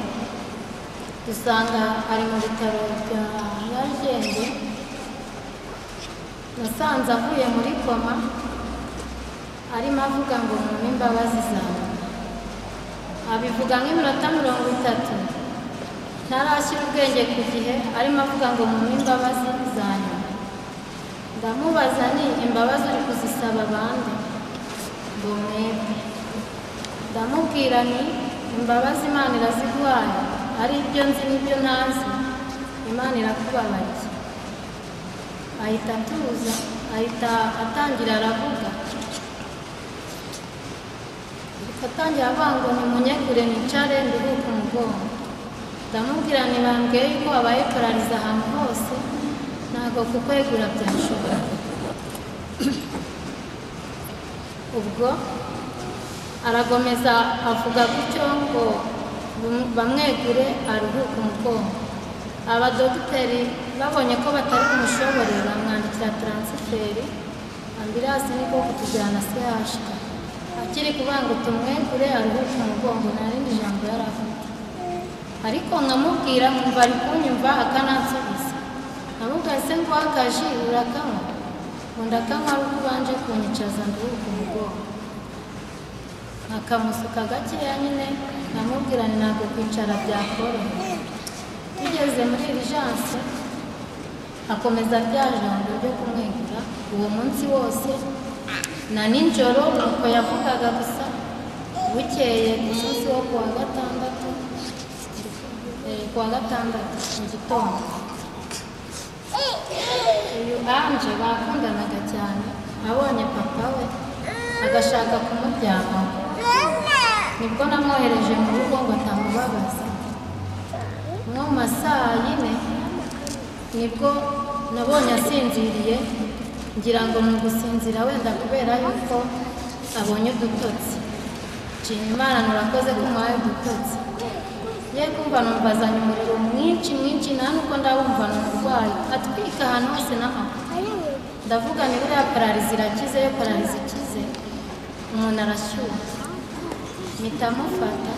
dusanga ari mu bitaro bya nyarugenge nasanze avuye muri koma arimo avuga ngo mumpe imbabazi zawe abivuga nk'iminota mirongo itatu ntarashyira ubwenge ku gihe arimo avuga ngo mumpe imbabazi zanyu ndamubaza ni imbabazi uri kuzisaba abandi ngo mwebwe ndamubwira ni imbabazi imana iraziguhaye ari ibyo nzi n'ibyo ntazi imana irakubabariye ahita atuza ahita atangira aravuga atangira avuga ngo nimunyegure nicare nduhuke umugongo ndamubwira ntibambwiye yuko habaye parariza ahantu hose ntabwo kukwegura byashobora ubwo arakomeza avuga gutyo ngo bamwegure aruhuke umugongo abadogiteri babonye ko batari kumushobora bamwandikira taransiferi ambirasi niko kutujyana sehashika akiri kuvuga ngo tumwegure aruhuke umugongo nta rindi jambo yari afite ariko nkamubwira nkumva ari kunyumva akanansubiza nkamubwira se ngo akaji urakanywa ngo ndakanywa ari uko ubanje kunyicaza nduhuke umugongo akamusuka gakeya nyine nkamubwira ni ntabwo kwicara byakoroha tugeze muri irijanse akomeza rya jambo ryo kumwegura uwo munsi wose na nijoro nuko yavugaga gusa bukeye ku munsi wo kuwa gatandatu kuwa gatandatu mu gitondo uyu anje bakundanaga cyane abonye papa we agashaka kumuryango nibwo namwohereje mu rugo ngo atamubabaza nko mu masaha yine nibwo nabonye asinziriye ngira ngo ni ugusinzira wenda kubera yuko abonye udutotsi nshima imana murakoze ko muhaye udutotsi ye kumva numvazanye umuriro mwinshi mwinshi nta n'uko ndabumva ni umurwayi atwika ahantu hose n'amaguru ndavuga ni buriya pararizi irakize yo pararizi ikize umuntu arashyuha mpita amufata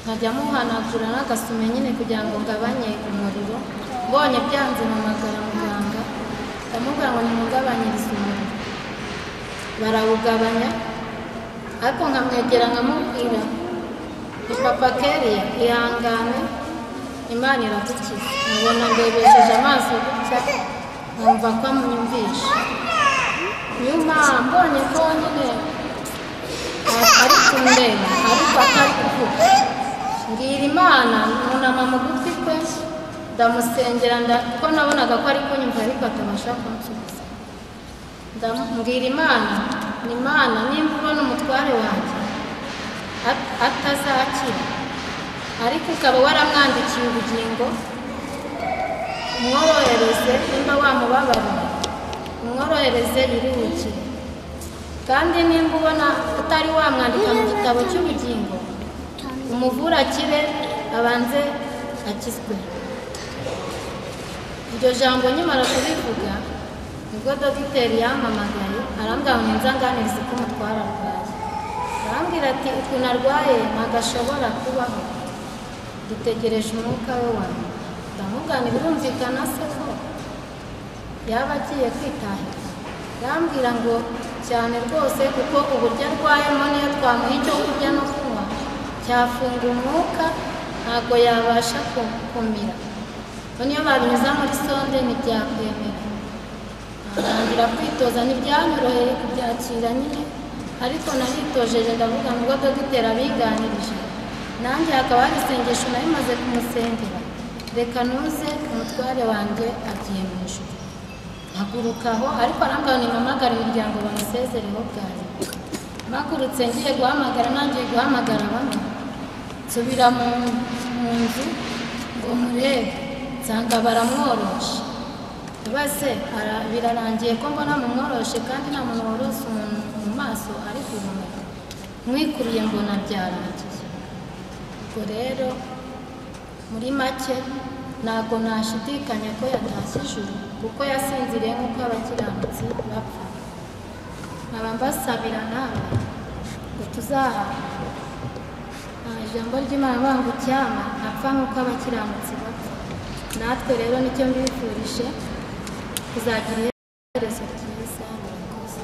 nkajya amuhanagura n'agasume nyine kugira ngo ngabanye umuriro mbonye byanze mpamagara muganga ndamubwira ngo nimugabanyirize umuriro barawugabanya ariko nkamwegera nkamubwira ni papa keriya ihangane imana iragukiza nkabona ndebesheje amaso gutya nkumva ko amwumvisha nyuma mbonye ko nyine a- ari kundeba ariko atari kuvuga mbwira imana nunama mu gutwi kwe ndamusengera nda- kuko nabonaga ko ari kunyumva ariko atabasha kunsubiza ndamubwira imana ni imana nimba ubona umutware wanjye at- atazakira ariko ukaba waramwandikiye ubugingo umworohereze nimba wamubabarira umworohereze yiruhukire kandi nimba ubona utari wamwandika mu gitabo cy'ubugingo umuvure akire abanze akizwe iryo jambo nkimara kubivuga nibwo dogiteri yampamagaye arambwira ngo ninza nganirize ko umutwara arwaye arambwira ati ukuntu arwaye ntagashobora kubaho dutegereje umwuka we wawe ndamugana birumvikana se ko yaba agiye kwitahira arambwira ngo cyane rwose kuko uburyo arwayemo niyo twamuha icyo kurya no kunywa cyafunga umwuka ntabwo yabasha ku- kumira ngo niyo babinyuza muri sonde ntibyakwemera ntangira kwitoza ntibyanyoroheye kubyakira nyine ariko naritojeje ndavuga ngo dogiteri abiganirije nanjye hakaba hari isengesho nari maze kumusengera reka nuze umutware wanjye agiye mu ijuru haguruka aho ariko arambwira ngo nimpamagare imiryango bamusezereho bwanjye mpagurutse ngiye guhamagara nangiye guhamagara bamwe nsubira mu mu nzu ngo murebe nsanga baramworoshe base birarangiye ko mbona mumworoshe kandi nta muntu worose umuntu mu maso ari guhumeka mwikuriye mbona byarangiye ubwo rero muri make ntabwo nashidikanya ko yatashye ijuru kuko yasinziriye nk'uko abakiranutsi bapfa nkaba mbasabira nawe ngo tuzaha nta ijambo ry'imana banga icyama apfa nk'uko abakiranutsi bapfa natwe rero nicyo mbifurije kuzagira iherezo ryiza murakoze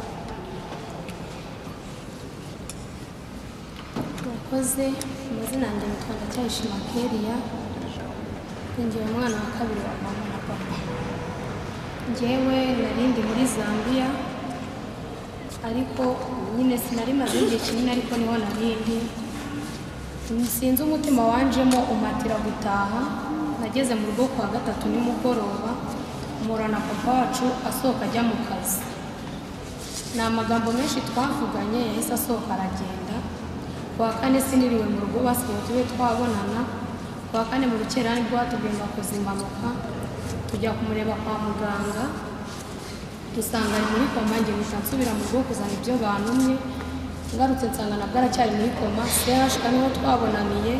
murakoze amazina yanjye yitwa ndacyayishima keriya ngira umwana wa kabiri wa mama na papa njyewe nari ndi muri zambia ariko nyine sinari maze igihe kinini ariko niho nari ndi sinzi umutima wanjemo umatira gutaha nageze mu rugo ku wa gatatu nimugoroba mpura na papa wacu asohoka ajya mu kazi ni amagambo menshi twavuganye yahise asohoka aragenda ku wa kane siniriwe mu rugo basigaye tube twabonana ku wa kane mu rukerani rwatugomba kuza impanuka tujya kumureba kwa muganga dusanga ari muri koma njye mpita nsubira mu rugo kuzana ibyo bantumye ngarutse nsanga nabwo aracyari muri koma sehashika niho twabonaniye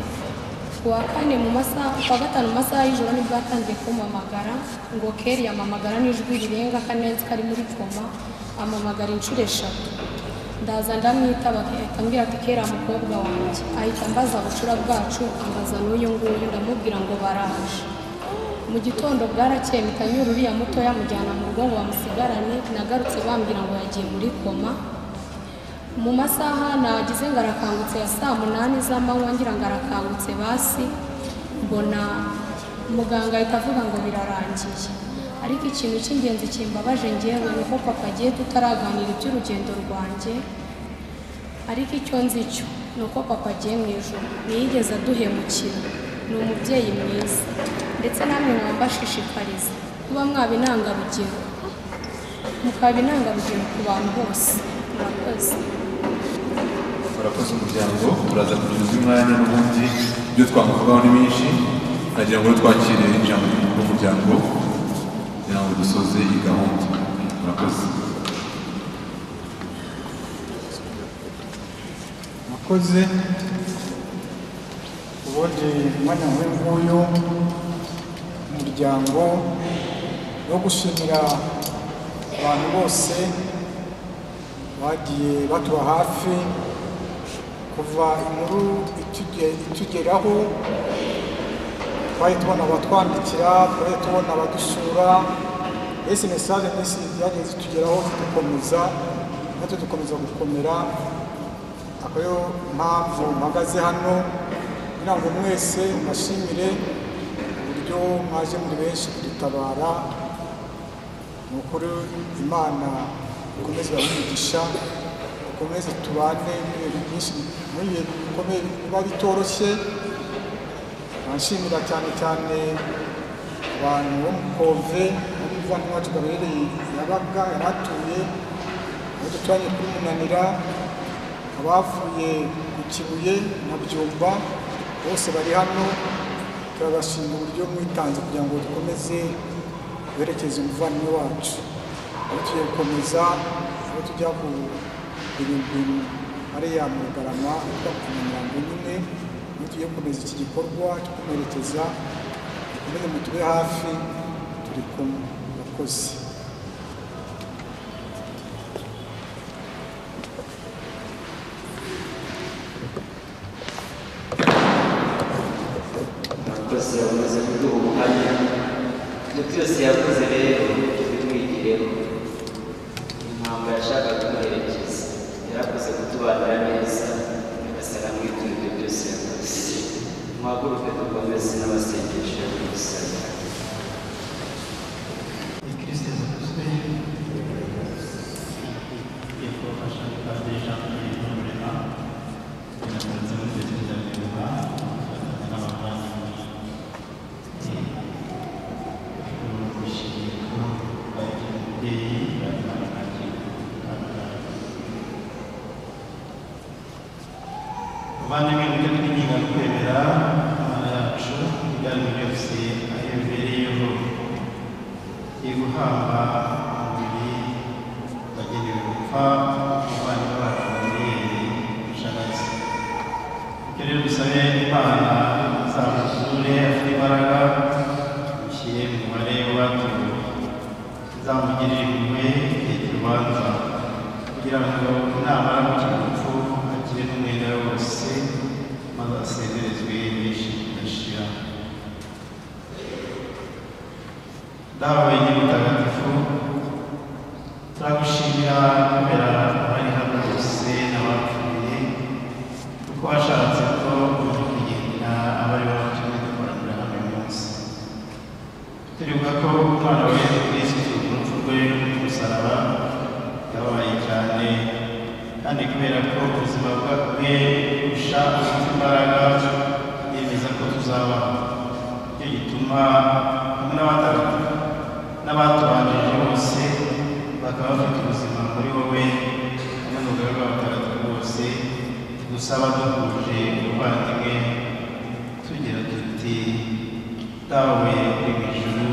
ku wa kane mu masaha ku wa gatanu mu masaha y'ijoro nibwo yatangiye kumamagara ngo keri yamamagara n'ijwi rirenga akanenzi kari muri koma amamagara inshuro eshatu ndaza ndamwitaba ahita ambwira ati kera mukobwa wanjye ahita ambaza bucura bwacu ambaza n'uyu nguyu ndamubwira ngo baraje mu gitondo bwarakeye mpita nyura uriya mutoya amujyana mu rugo ngo bamusigarane nagarutse bambwira ngo yagiye muri koma mu masaha nagize ngo arakangutse ya saa munani z'amanywa ngira ngo arakangutse basi mbona muganga ahita avuga ngo birarangiye ariko ikintu cy'ingenzi kimbabaje ngewe ni uko papa agiye tutaraganira iby'urugendo rwanjye ariko icyo nzi cyo ni uko papa agiye mu ijoro ntiyigeze aduhemukira ni umubyeyi mwiza ndetse namwe mwambashishikariza kuba mwaba intangarugero mukaba intangarugero ku bantu bose murakoze murakoze umuryango muraza kugira umwanya n'ubundi ibyo twamuvugaho ni byinshi nagira ngo twakire ijambo ry'umuryango kugira ngo dusoze iyi gahunda murakoze mwakoze ubundi umwanya nk'uyu nguyu umuryango wo gushimira abantu bose bagiye batuba hafi kuva inkuru ituge- itugeraho twari tubona abatwandikira twari tubona abadusura mbese mesaje mbese zagiye zitugeraho zidukomeza natwe dukomeza gukomera akaba ariyo mpamvu mpagaze hano kugira ngo mwese mbashimire uburyo mwaje muri benshi kudutabara ni ukuri imana ikomeze ibahe dukomeze tubane n'ibintu byinshi muri ibihe bikomeye biba bitoroshye nshimira cyane cyane abantu bo mu kove muri ivanwacu gaherereye yabaga yaratuye aho duturanye kuri munanira abavuye ku kibuye na byumba bose bari hano turabashima uburyo mwitanze kugira ngo dukomeze berekeze umuvandimwe wacu aho tugiye gukomeza aho tujya ku bintu ariya mu rugarama ahitwa ku mirongo nyine iyo tugiye gukomeza iki gikorwa cyo kumwerekeza dukomeze mutube hafi turi kumwe murakoze byose yabuze kuduha ubuhamya ibyo byose yakoze rero tubimwigireho impamvu yashaka kumuherekeza yarakoze kutubanira neza nyagasara mwituma ibyo byose yakoze muhaguruke dukomeze n'abasengesho yo kudusabira abavandimwe mujye twirinda kwemera imana yacu ibyanyu byose aho ibereyeho iguhamba umubiri wagenewe gupfa umuvandimwe wacu wamubiri ishagaze ibyo rero dusabe imana izamuzure afite imbaraga mushyire mu mubare w'abatuye izamugirire impuhwe igihe cy'urubanza kugira ngo namara gukina urupfu akire n'umwenda wose maze asezerezwe n'ishira dawe wenye mutagatifu turagushimira kubera abari hano bose n'abapfuye kuko washatse ko uri kugendera abari babatumye dukoranira hano uyu munsi turibuka ko umwana wa yesu kristo urupfu rwe ku musaraba yababaye cyane kandi kubera ko ubuzima bwe kurusha ufite imbaraga yemeza ko tuzabaho nicyo gituma hamwe n'abatagatifu n'abatubanjije bose bakaba bafite ubuzima muri wowe hamwe n'urugaga rw'abatagatifu bose tugusaba duhuje ubuvandimwe tugira tuti dawe uri mu ijuru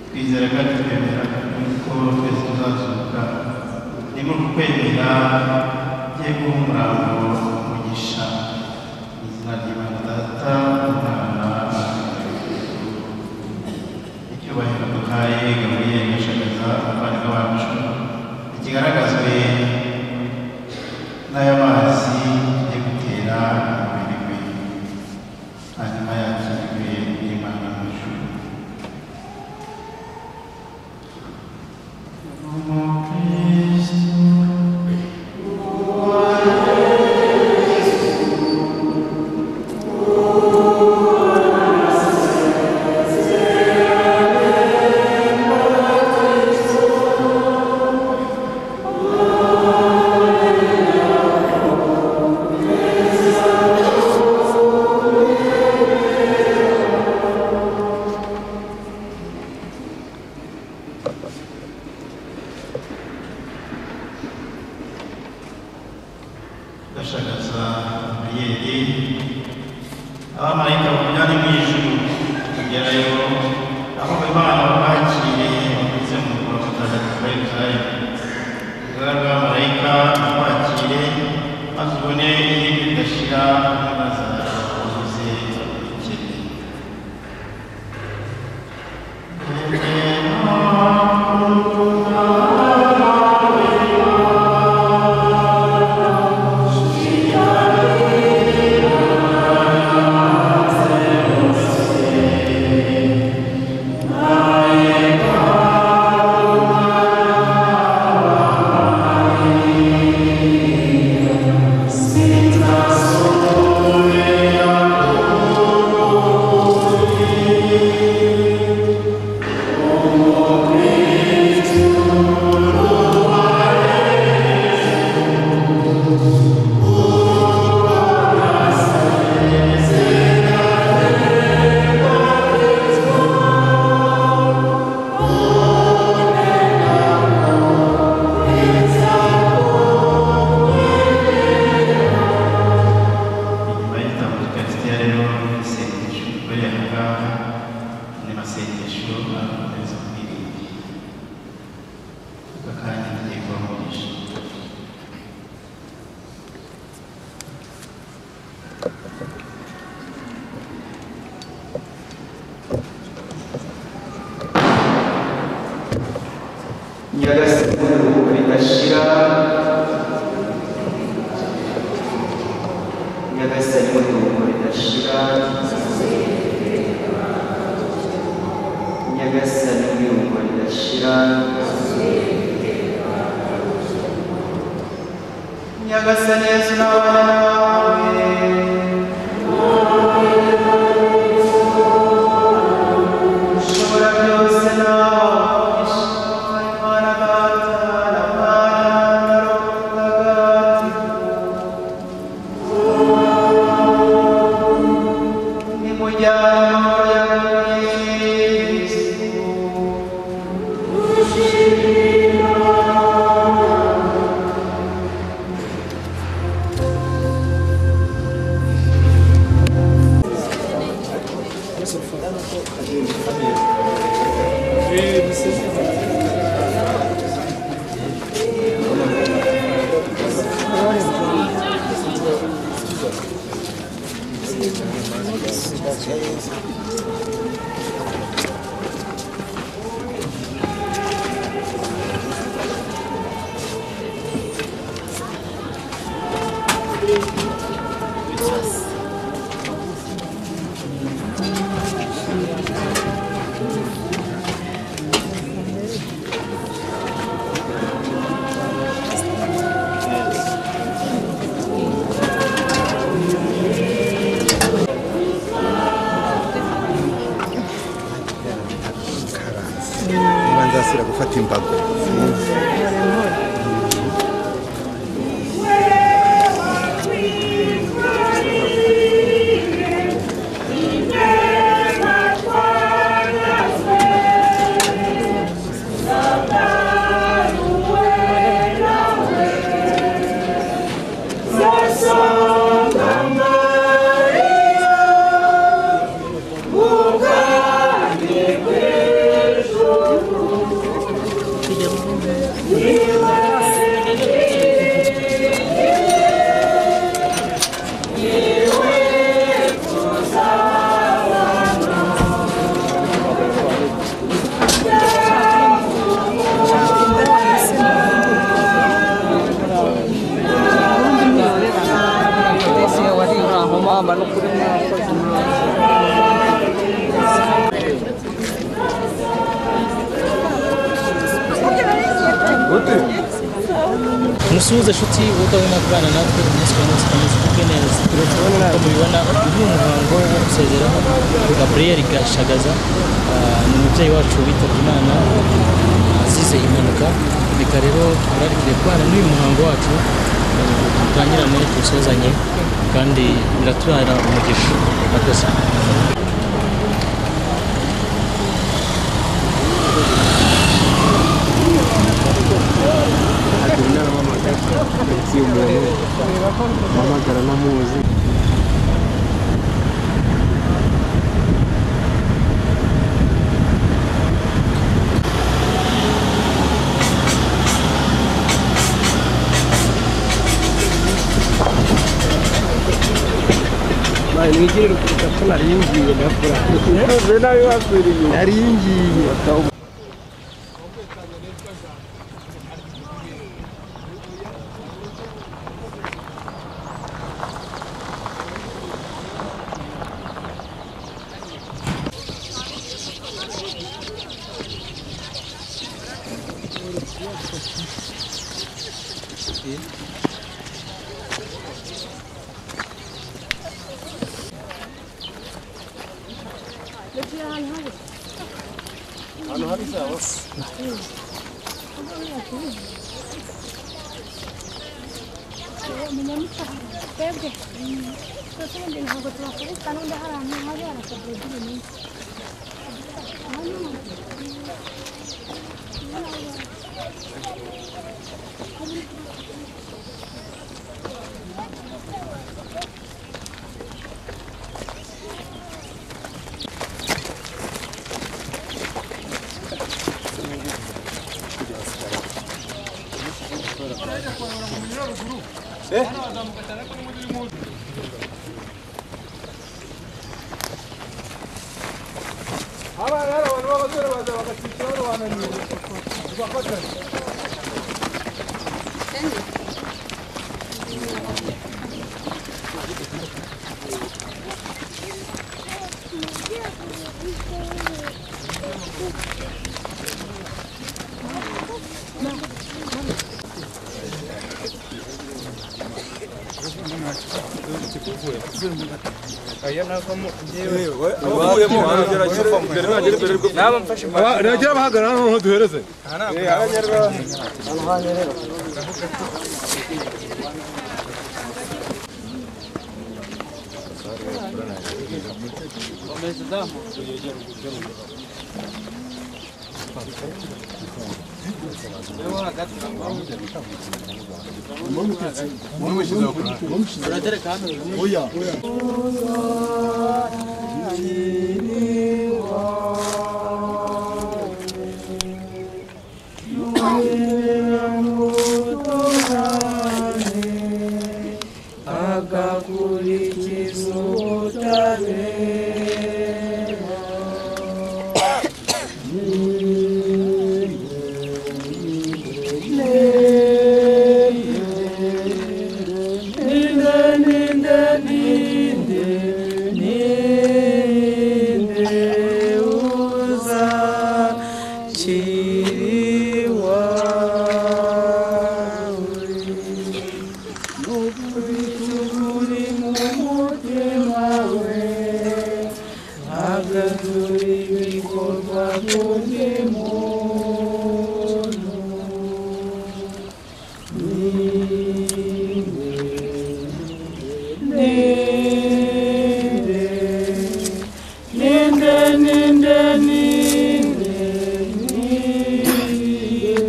twizera kandi twemera ko twese tuzazuka ni muri uku kwemera tugiye guha umurambo umugisha mu izina ry'imana data umwana icyubahiro duhaye gaburiyeli gashagaza abavandimwe bacu ntikigaragazwe n'aya mazi tugiye gutera umubiri we hanyuma yakirwe n'imana mu ijuru gashagaza gaburiyeli abamarayika bamujyane mu ijuru kugerayo aho imana bamwakiriye banyuze mu rwa mutagatifu wa yerusalemu urugaga rw'abamarayika bamwakire nyagasani uruhu ridashira nyagasani uruhu ridashira nyagasani uruhu ridashira nyagasani yesu n'abana nawe ushobora byose nawe ishimwa imana data na mwana na roho mutagatifu ni mujyane amahoro yawe yesu niba nzasira gufata imbago musuhuze inshuti udabona kubana natwe umunsi ku munsi ukomeza kumwe neza nk'uko mubibona uyu ni umuhango wo gusezeraho gaburiyeri gashagaza ah, ni umubyeyi wacu witabye imana azize impanuka reka rero twararikiye kubana n'uyu muhango wacu ah, dutangirane dusozanye kandi biratubara umugisha murakoze twebwe twese ubundi ntabwo tubakubita n'undi hari ahantu hari harasabwe by'ibinini Aba nagera bahagarara noneho duhereze oya agakurikiza ubutabera ninde ninde ninde ninde uzakiriwawe Nukuri mumutima we Agazuri bikorwa kundi muntu Ninde Ninde Ninde Ninde Ninde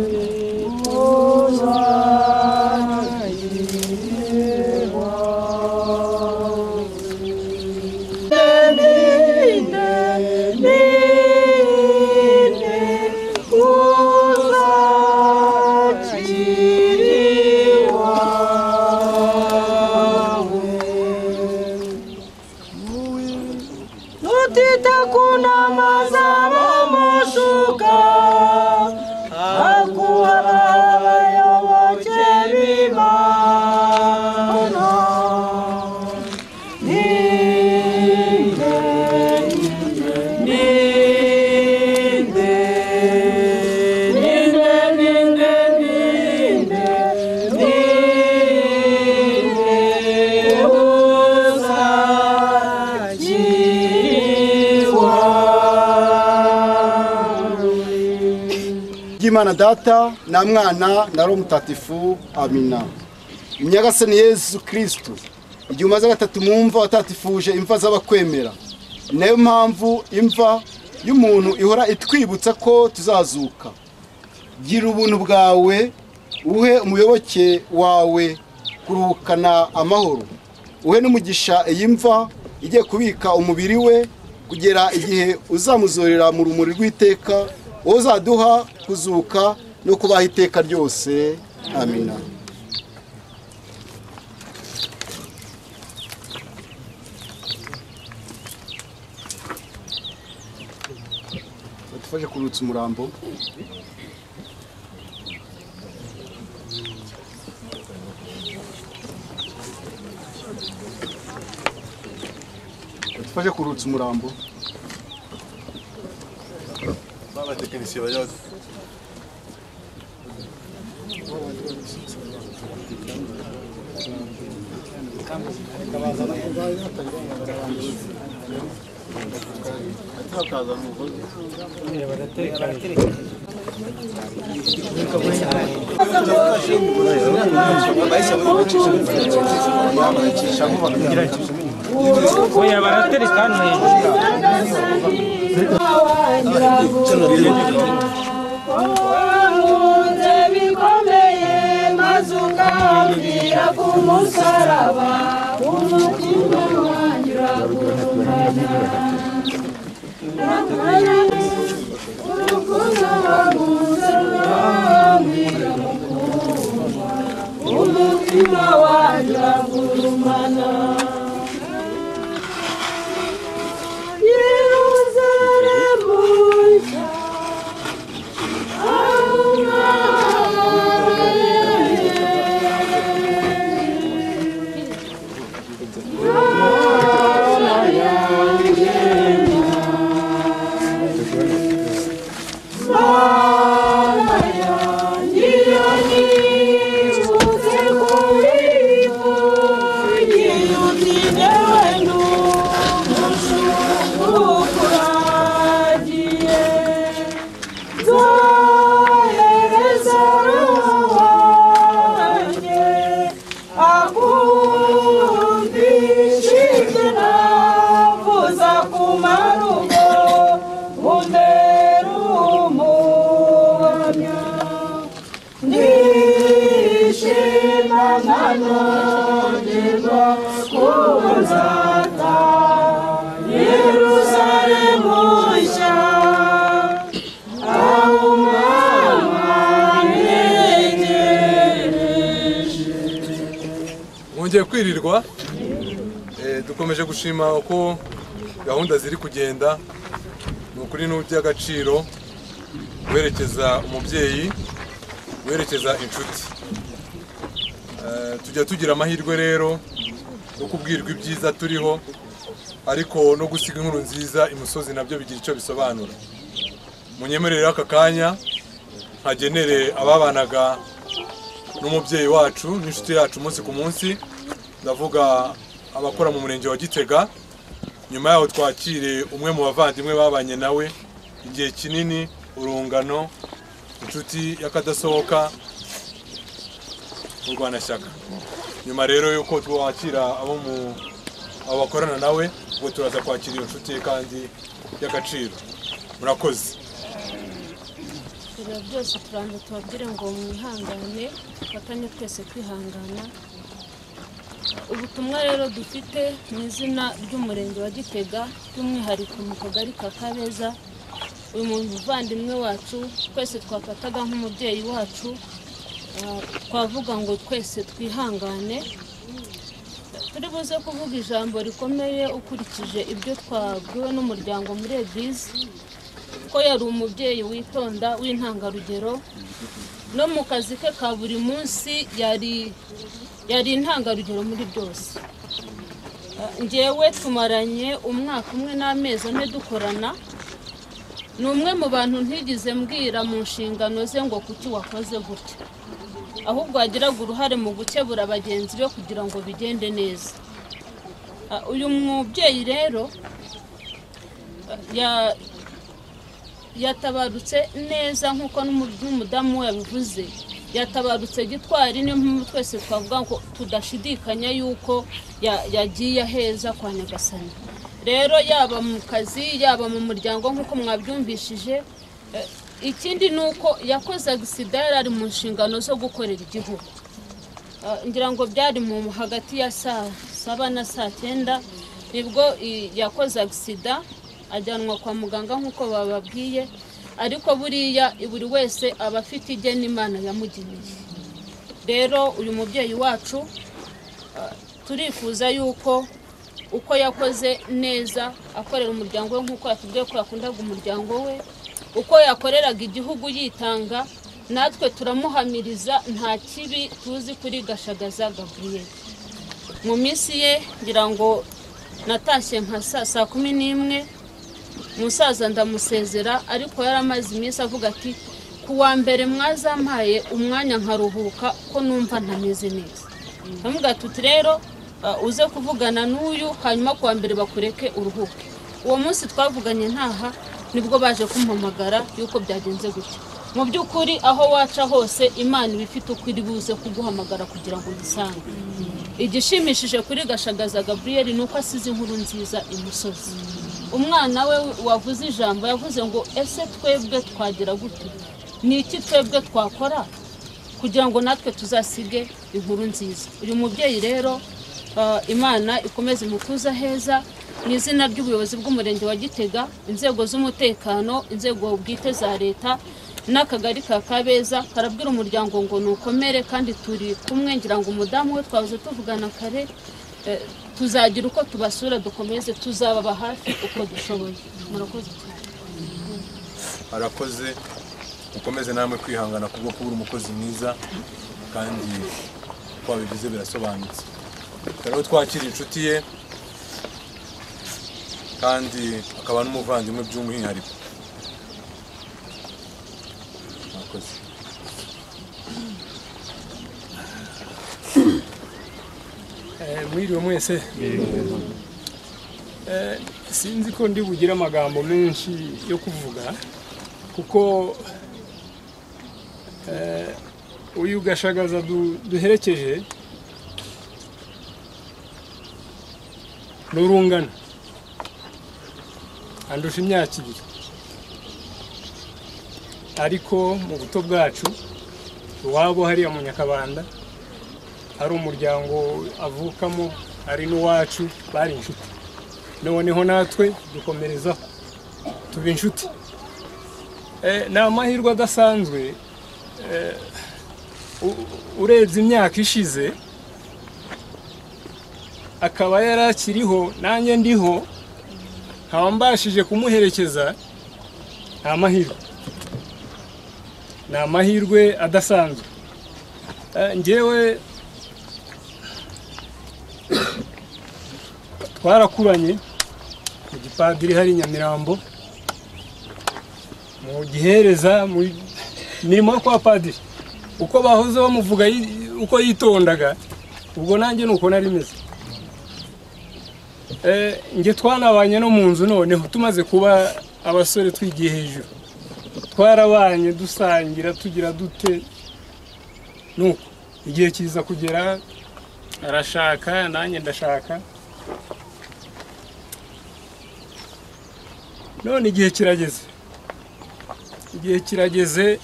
Nutita kuna mazaba mashuka akuwayoboke bimana ninde ninde ninde ninde ninde ninde uzakiwawe bw'imana data na mwana na roho mutatifu amina imyagase ni yezu kirisitu igihe umaze gatatu mwumva watatifuje imva z'abakwemera ni nayo mpamvu imva y'umuntu ihora itwibutsa ko tuzazuka gira ubuntu bwawe uhe umuyoboke wawe kuruhukana amahoro uhe n'umugisha iyi mva igiye kubika umubiri we kugera igihe uzamuzorera mu rumuri rw'iteka wowe uzaduha kuzuka no kubaho iteka ryose amina badufashe kurutsa umurambo badufashe kurutsa umurambo babatekinisiye bajya badu- oya baratereka hano bikomeye maze ukambwira ku musaraba umutima wanjye urakumbana urukundo waguze rurambwira gukunda umutima wanjye uragurumana Yerusalemu, aho Mana yanjye nibutse kuri yiyutine wenu ukuragiye zohereza roho wanjye akumvishije navuza ku marugo umbera umuhamya nishima nkananirwa kubuzata yeruzalemu nshya aho umwami yegereje mwongeye kwirirwa Eh, dukomeje gushima uko gahunda ziri kugenda ni ukuri ni iby'agaciro guherekeza umubyeyi guherekeza inshuti Eh, tujya tugira amahirwe rero yo kubwirwa ibyiza turiho ariko no gusiga inkuru nziza imusozi nabyo bigira icyo bisobanura munyemerere aka kanya nkagenere ababanaga n'umubyeyi wacu n'inshuti yacu umunsi ku munsi ndavuga abakora mu murenge wa gitega nyuma yaho twakire umwe mu bavandimwe babanye nawe igihe kinini urungano inshuti y'akadasohoka urwanashyaka nyuma rero y'uko twakira abo mu abo bakorana nawe ubwo turaza kwakira iyo nshuti ye kandi y'agaciro murakoze ibintu byose tubanza tubabwire ngo mwihangane dufatanye twese kwihangana ubutumwa rero dufite mu izina ry'umurenge wa gitega by'umwihariko mu kagari ka kabeza uyu muntu uvandimwe wacu twese twafataga nk'umubyeyi wacu ah, twavuga ngo twese twihangane turi buze kuvuga ijambo rikomeye ukurikije ibyo twabwiwe n'umuryango muri egize ko yari umubyeyi witonda w'intangarugero no mu kazi ke ka buri munsi yari yari intangarugero muri byose Ah, njyewe tumaranye umwaka umwe n'amezi ane dukorana ni umwe mu bantu ntigeze mbwira mu nshingano ze ngo kuki wakoze gutya ahubwo yagiraga uruhare mu gukebura bagenzi be kugira ngo bigende neza Ah, uyu mubyeyi rero ah, ya- yatabarutse neza nk'uko n'umu- n'umudamu we yabivuze yatabarutse gitwari niyo mpamvu twese twavuga ngo tudashidikanya yuko ya- yagiye aheza kwa nyagasani rero yaba mu kazi yaba mu muryango nk'uko mwabyumvishije eh, ikindi ni uko yakoze agisida yari ari mu nshingano zo gukorera igihugu Ah, ngira ngo byari mu hagati ya saa saba na saa cyenda nibwo i- yakoze agisida ajyanwa kwa muganga nk'uko bababwiye ariko buriya buri wese aba afite igena imana yamugeneye rero uyu mubyeyi wacu ah, turifuza yuko uko yakoze neza akorera umuryango we nk'uko yatubwiye ko yakundaga umuryango we uko yakoreraga igihugu yitanga natwe turamuhamiriza nta kibi tuzi kuri gashagaza gabriel mu minsi ye ngira ngo natashye nka saa saa kumi n'imwe umusaza ndamusezera ariko yari amaze iminsi avuga ati ku wa mbere mwazampaye umwanya nkaruhuka ko numva ntameze neza ndamuga tuti rero uh, uze kuvugana n'uyu hanyuma ku wa mbere bakureke uruhuke uwo munsi twavuganye ntaha nibwo baje kumpamagara yuko byagenze gutya mu by'ukuri aho waca hose imana iba ifite uko iri buze kuguhamagara kugira ngo uyisange igishimishije kuri gashagaza gaburiyeri ni uko asize inkuru nziza imusozi umwana we wavuze ijambo yavuze ngo ese twebwe twagira gute ni iki twebwe twakora kugira ngo natwe tuzasige inkuru nziza uyu mubyeyi rero ah, imana ikomeze imutuza heza mu izina ry'ubuyobozi bw'umurenge wa gitega inzego z'umutekano inzego bwite za leta n'akagari ka kabeza karabwira umuryango ngo nukomere kandi turi kumwe ngira ngo umudamu we twahoze tuvugana kare eh, tuzagira uko tubasura dukomeze tuzababa hafi uko dushoboye murakoze cyane arakoze mukomeze namwe kwihangana kubwo kubura umukozi mwiza kandi uko wabivuze birasobanutse rero twakira inshuti ye kandi akaba n'umuvandimwe by'umwihariko murakoze mwiriwe mwese Eh, sinzi ko ndi bugire amagambo menshi yo kuvuga kuko eh, uyu gashagaza du- duherekeje n'urungano andusha imyaka ibiri ariko mu buto bwacu iwabo hariya mu nyakabanda hari umuryango avukamo hari n'uwacu bari inshuti noneho natwe dukomerezaho tuba inshuti Eh, ni amahirwe adasanzwe eh, u- urebye imyaka ishize akaba yari akiriho nanjye ndiho nkaba mbashije kumuherekeza ni amahirwe ni amahirwe adasanzwe Eh, njyewe twarakuranye mu gipadiri hari i nyamirambo mu gihereza mu mirimo yo kwa padiri uko bahoze bamuvuga yi- uko yitondaga ubwo nanjye ni uko nari meze Eh, njye twanabanye no mu nzu noneho tumaze kuba abasore twigiye hejuru twarabanye dusangira tugira dute nuko igihe kiza kugera arashaka nanjye ndashaka none igihe kirageze igihe kirageze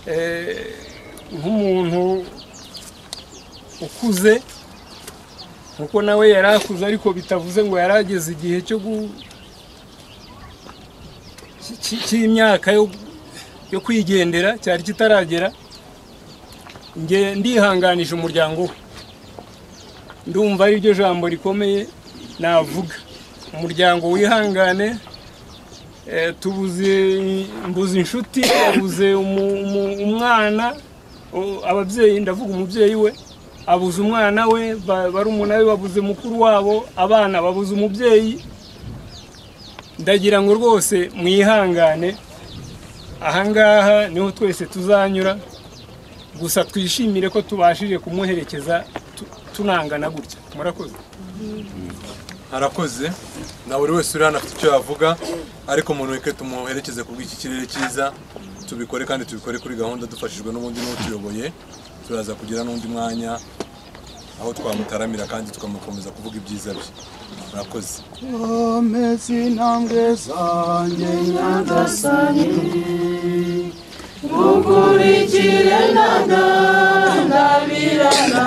eh, nk'umuntu ukuze kuko nawe yari akuze ariko bitavuze ngo yari ageze igihe cyo gu- cy- cy- cy'imyaka yo- yo kwigendera cyari kitaragera njye ndihanganisha umuryango we ndumva ari ryo jambo rikomeye navuga umuryango wihangane eh, tubuze mbuze inshuti abuze umwana o- ababyeyi ndavuga umubyeyi we abuze umwana we ba- barumuna be babuze mukuru wabo abana babuze umubyeyi ndagira ngo rwose mwihangane ahangaha niho twese tuzanyura gusa twishimire ko tubashije kumuherekeza tu- tunangana gutya murakoze harakoze na buri wese uri hano afite icyo yavuga ariko umuntu reka tumuherekeze ku bw'iki kirere cyiza tubikore kandi tubikore kuri gahunda dufashijwe n'ubundi n'utuyoboye turaza kugira n'undi mwanya aho twamutaramira kandi tukamukomeza kuvuga ibyiza bye murakoze komeza intambwe zanjye nyagasani ngukurikire ndandandabirana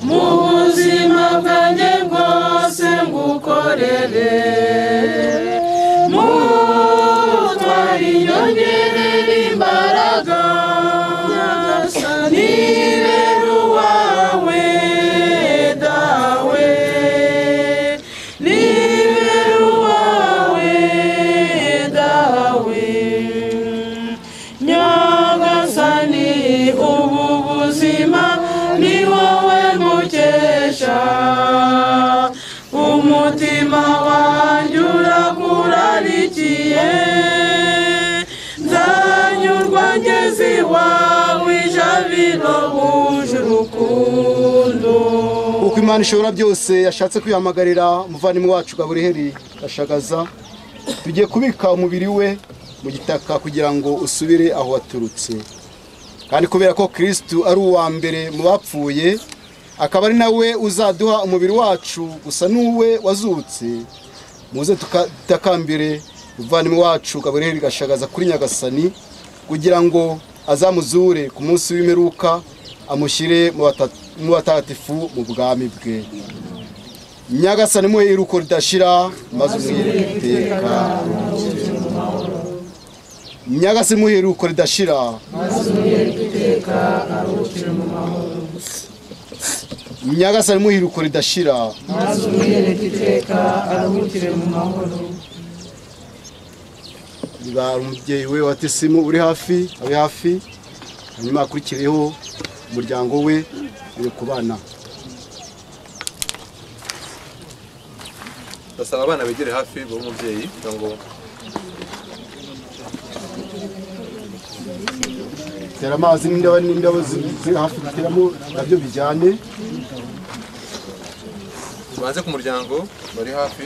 mu buzima bwanjye bwose ngukorere mutwara inyongerera imbaraga nyagasani rero uwawe dawe Niberu wawe dawe Nyagasani ubu buzima ni wowe mukesha Umutima wanjye urakurarikiye Nzanyurwa ngeze iwawe ijabiro huje urukundo uko imana ishobora byose yashatse kwihamagarira umuvandimwe wacu gaburiheri gashagaza tugiye kubika umubiri we mu gitaka kugira ngo usubire aho waturutse kandi kubera ko kirisitu ari uwa mbere mu bapfuye akaba ari nawe uzaduha umubiri wacu gusa n'uwe wazutse muze tuka- dutakambire umuvandimwe wacu gaburiheri gashagaza kuri nyagasani kugira ngo azamuzure ku munsi w'imperuka amushyire mu bata- mu batagatifu mu bwami bwe nyagasani muhe iruko ridashira maze umwirinde iteka nyagasani muhe iruko ridashira nyagasani muhe iruko ridashira maze umwiyereke iteka aruhukire mu mahoro niba umubyeyi we wa tisimu uri hafi abe hafi hanyuma hakurikireho umuryango we uri ku bana ndasaba abana begere hafi b'umubyeyi kugira ngo tera amazi n'indabo n'indabo zi- ziri hafi guteramo nabyo bijyane tubanze ku muryango bari hafi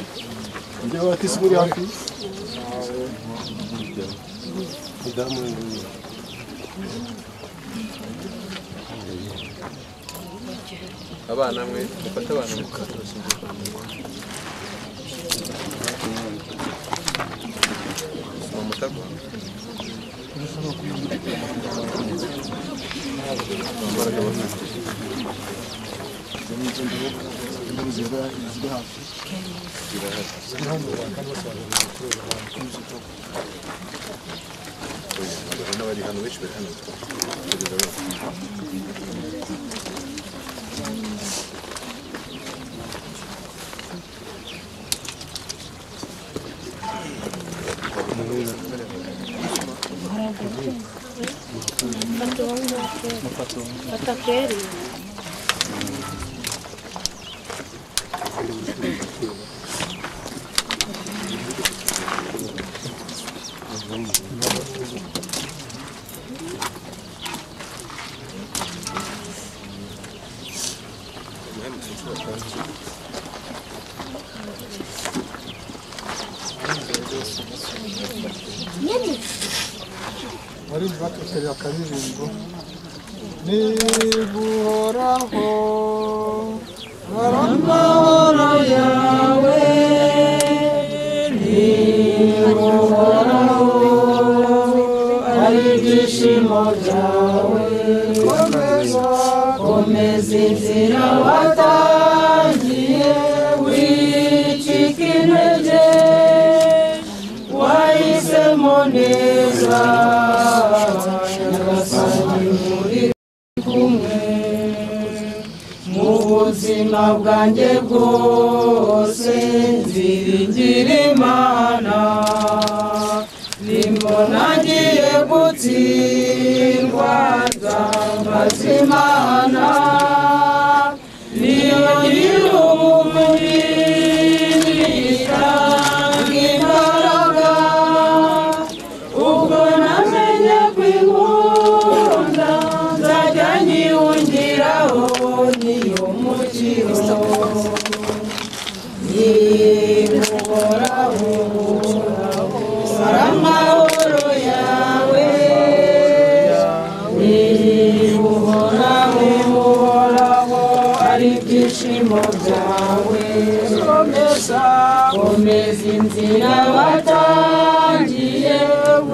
indabo batisi muri hafi abana mwe mufate abana mwe mamutagwa bari hano benshi bari hano kugeza bose Fata uwundi wa kera. Fata kera iyo. bari batekerera akaririmbo niba uhoraho amahoro yawe ntibuhoraho ari ibyishimo byawe komeza komeza inzira watangiye wicika intege wahisemo neza nyagasani muri kumwe mu buzima bwanjye bwose nziringira imana nimba nagiye gutsindwa nzambaza imana niyo nyiri umubiri itanga imbaraga ubwo namenye kwikunda nzajya nyihungiraho niyo mukiro niguhoraho amahoro yawe niguhoraho ari ibyishimo byawe komeza komeza inzira watangiye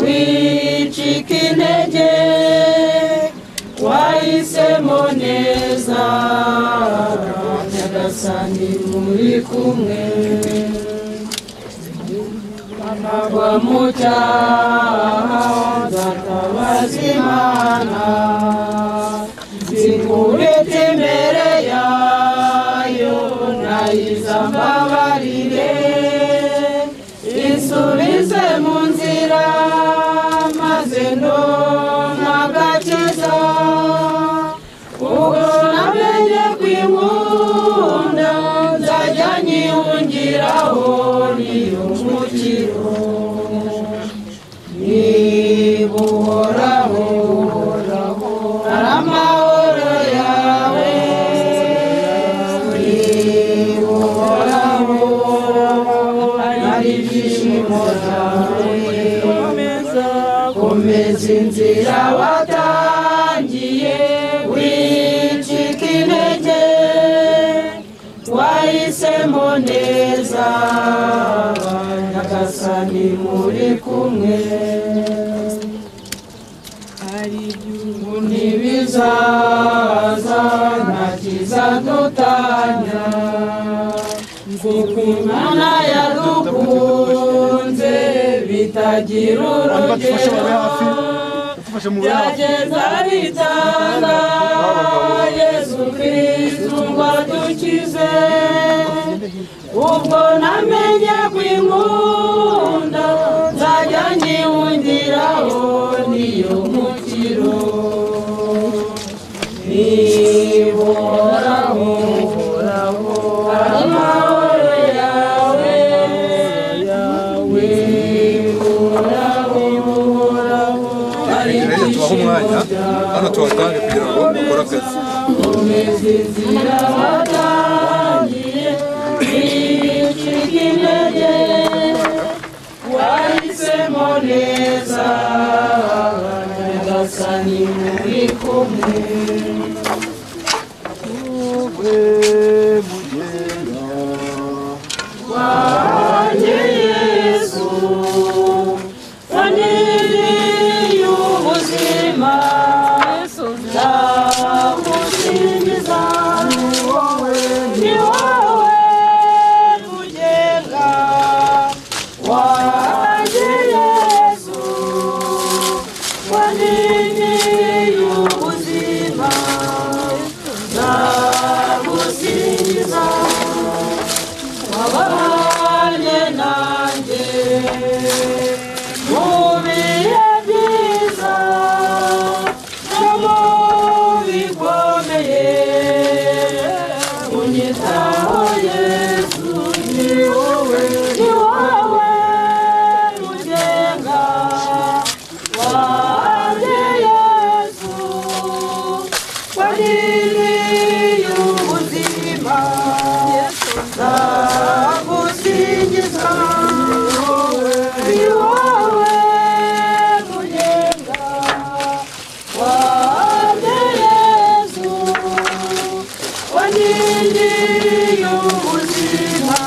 wicika intege wahisemo neza nyagasani muri kumwe nava mu cyaha nzatabaza imana zikubita imbere yayo nayizambabarire isubize mu nzira maze ndonka agakiza ubwo namenye kwimunda nzajya nyihungiraho niyo mukiro niba uhoraho ari amahoro yawe niba uhoraho ari ibyishimo byawe komeza inzira watangiye wicika intege wahisemo neza nyagasani muri kumwe hari igihugu ntibizaza nta kiza dutanya kuko imana yadukunze bitagira urugero byageza bitanga yesu kristu ngo adukize ubwo namenye kw'inkunda nzajya nyihungiraho niyo mukiro nihoraho amahoro yawe yawe nihoraho ari ibyishimo tubahe umwanya hano tuhatange kugira ngo bakore akazi wahisemo neza nyagasani muri kumwe ubwe mugenda wanjye yesu waniriye ubuzima ndagusingiza ni wowe ni wowe ugenga wanjye yesu waniriye ubuzima ndagusingiza wabanye nanjye mu bihe byiza no mu bikomeye unyitaho yesu ni wowe ni wowe ugenga wanjye yesu waniriye ubuzima ndagusingiza ni wowe ugenga wanjye yesu waniriye ubuzima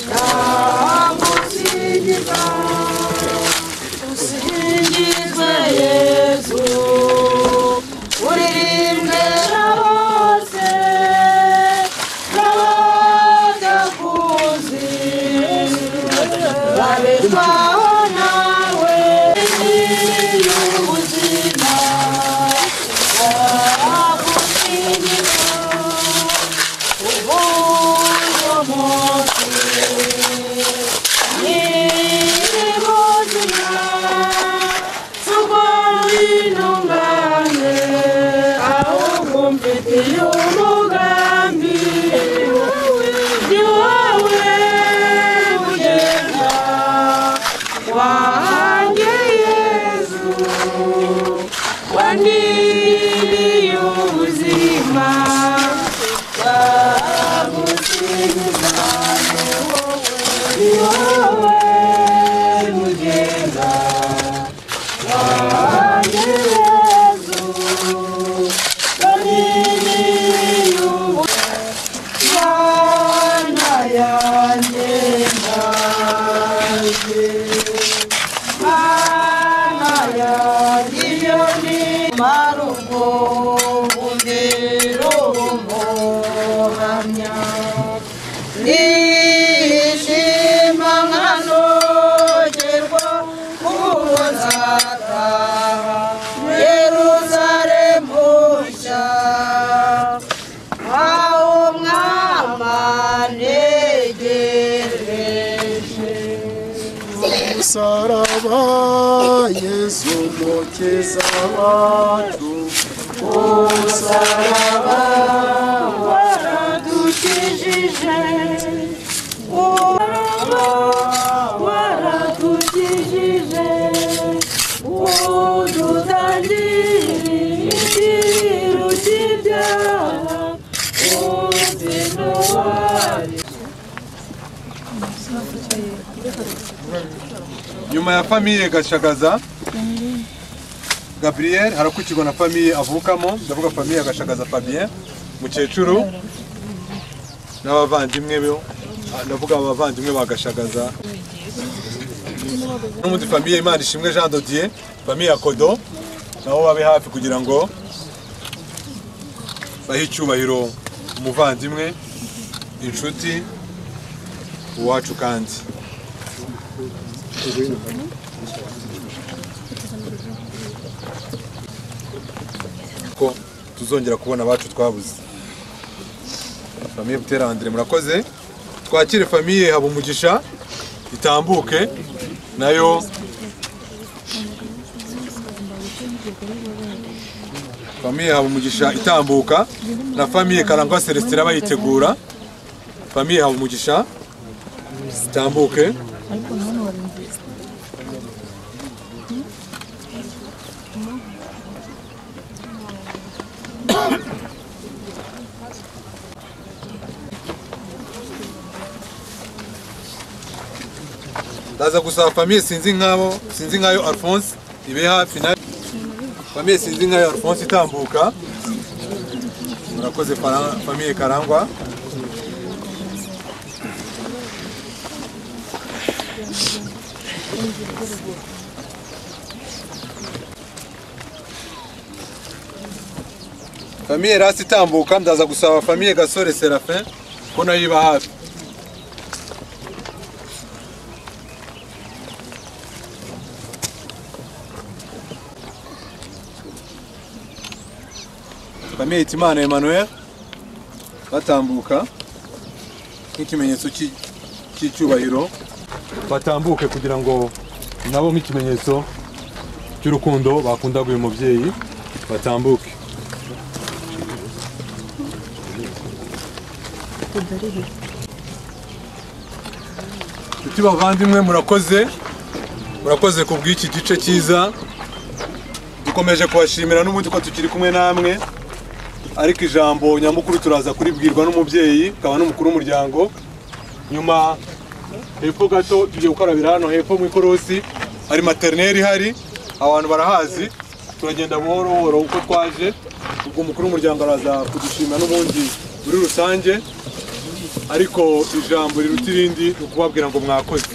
ndagusingiza usingizwe yesu uririmbwe na bose n'abagakuzi babitwaho nawe y'ubuzima ndagusingiza ubwo munsi Waniriye ubuzima bagusingiza ni wowe mugenda wanjye yezu banini y'ubu bana yanjye nanjye bana yanjye iyo ni marugo ungero umuhamya nishima nkanogerwa kuko nzataha yeruzalemu nshya aho mwama negereje umusaraba yesu umukiza wacu umusaraba waradukijije umusaraba waradukijije udutangiriye ikiru cy'ibyaha uzinowari nyuma ya famiye gashagaza gabriel harakurikirwa na famiye avukamo ndavuga famiye ya gashagaza fabien mukecuru n'abavandimwe be ah, ndavuga abavandimwe ba gashagaza n'umundi famiye imana ishimwe jean dodier famiye ya kodo nabo babe hafi kugira ngo bahe icyubahiro umuvandimwe inshuti uwacu kandi ko tuzongera kubona abacu twabuze famiye butera andire murakoze twakire famiye haba umugisha itambuke nayo famiye haba umugisha itambuka na famiye karangwa celestin bayitegura famiye haba umugisha itambuke aza gusaba famiye sinzi nk'abo sinzi nk'ayo alphonse ibe hafi na famiye sinzi nk'ayo alphonse itambuka murakoze Fara- famiye karangwa famiye rasi itambuka ndaza gusaba famiye gasore serafin ko nayo iba hafi famiye hitimana emmanuel batambuka nk'ikimenyetso cy'i- cy'icyubahiro batambuke kugira ngo nabo nk'ikimenyetso cy'urukundo bakundaga uyu mubyeyi batambuke Nshuti bavandimwe murakoze murakoze ku bw'iki gice cyiza dukomeje kubashimira n'ubundi ko tukiri kumwe namwe ariko ijambo nyamukuru turaza kuribwirwa n'umubyeyi akaba n'umukuru w'umuryango nyuma hepfo gato tugiye gukarabira hano hepfo mu ikorosi hari materineri ihari abantu barahazi turagenda buhoro buhoro uko twaje ubwo umukuru w'umuryango araza kudushima n'ubundi muri rusange ariko ijambo riruta irindi ni ukubabwira ngo mwakoze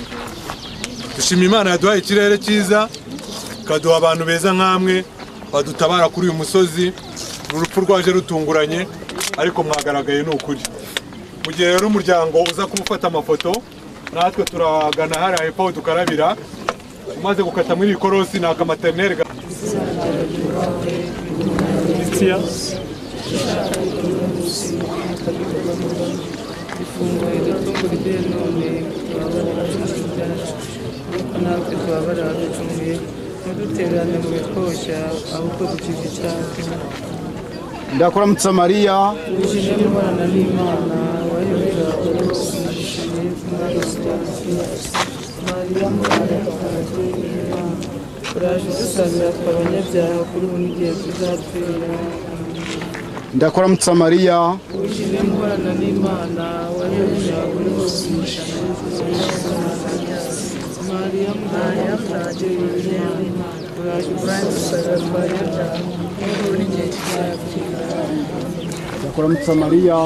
dushima imana yaduhaye ikirere cyiza ikaduha abantu beza nk'amwe badutabara kuri uyu musozi ni urupfu rwaje rutunguranye ariko mwagaragaye ni ukuri mu gihe rero umuryango uza kumufata amafoto natwe turagana hariya hepfo aho dukarabira umaze gukata muri iri korosi ni akamaterineri ga- ifunguro rituko rye none tubabara abacuruzi byacu ariko natwe tubabara abaducumuye ntiduterane mu bikoshya ahubwo dukize icyacu ndakuramutsa mariya ubujije n'imana n'imana wayobeje abagore umugisha mwiza n'arusange mariya mwana wanjye n'imana uraje dusabira twe abanyabyaha kuri ubu n'igihe tuzapfira ndakuramutsa mariya ubujije n'imana n'imana wayobeje abagore bose umugisha mwiza mariya mwana wanjye n'imana uraje dusabira twe abanyabyaha kuri ubu n'igihe tuzapfira ndakuramutsa mariya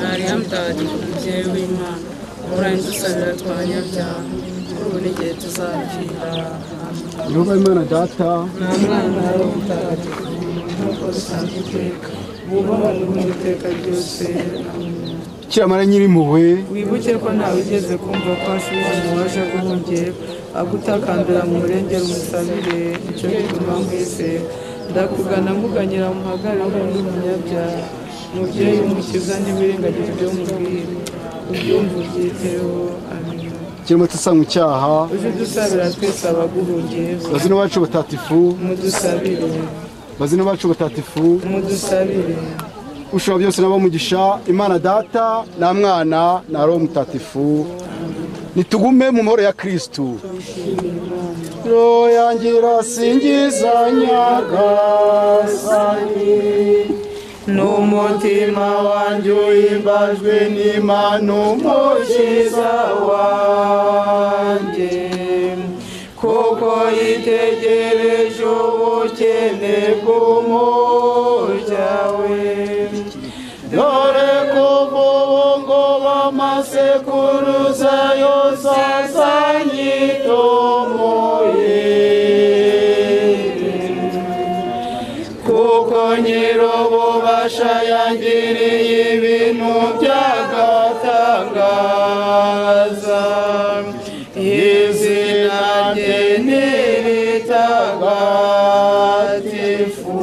mariya mutagatifu mubyeyi w'imana urandusabira twabanyabyaha kuri ubu n'igihe tuzakira yehova imana data nta mwana wo mutagatifu nk'uko dusanzwe iteka wubahane mu iteka ryose kiramara nyirimpuhwe wibuke ko ntawe ugeze kumva ko ashubije mu waje guhungera agutakambira mu murengera umusabire icyo gituma mwese ndakugana muganyira muhagarare nk'undi munyabyaha mubyeyi w'umukiza ntiwirengagize ibyo mubwira ubyumva ubyiteho amen kirimo tusa mu cyaha uje udusabira twese abaguhungiyeho bazina bacu batatifu mudusabire bazina bacu batatifu mudusabire ushobora byose nabo mugisha imana data na mwana na roho mutatifu nitugume mu mahoro ya kristu roho yanjye irasingiza nyagasani n'umutima wanjye uhimbajwe n'imana umukiza wanjye kuko yitegereje ubukene bw'umurya we dore kuva ubu ngubu amasekuruza yose azanyitomoye kuko nyir'ububasha yangiriye ibintu by'agatangaza izina rye n'iritagatifu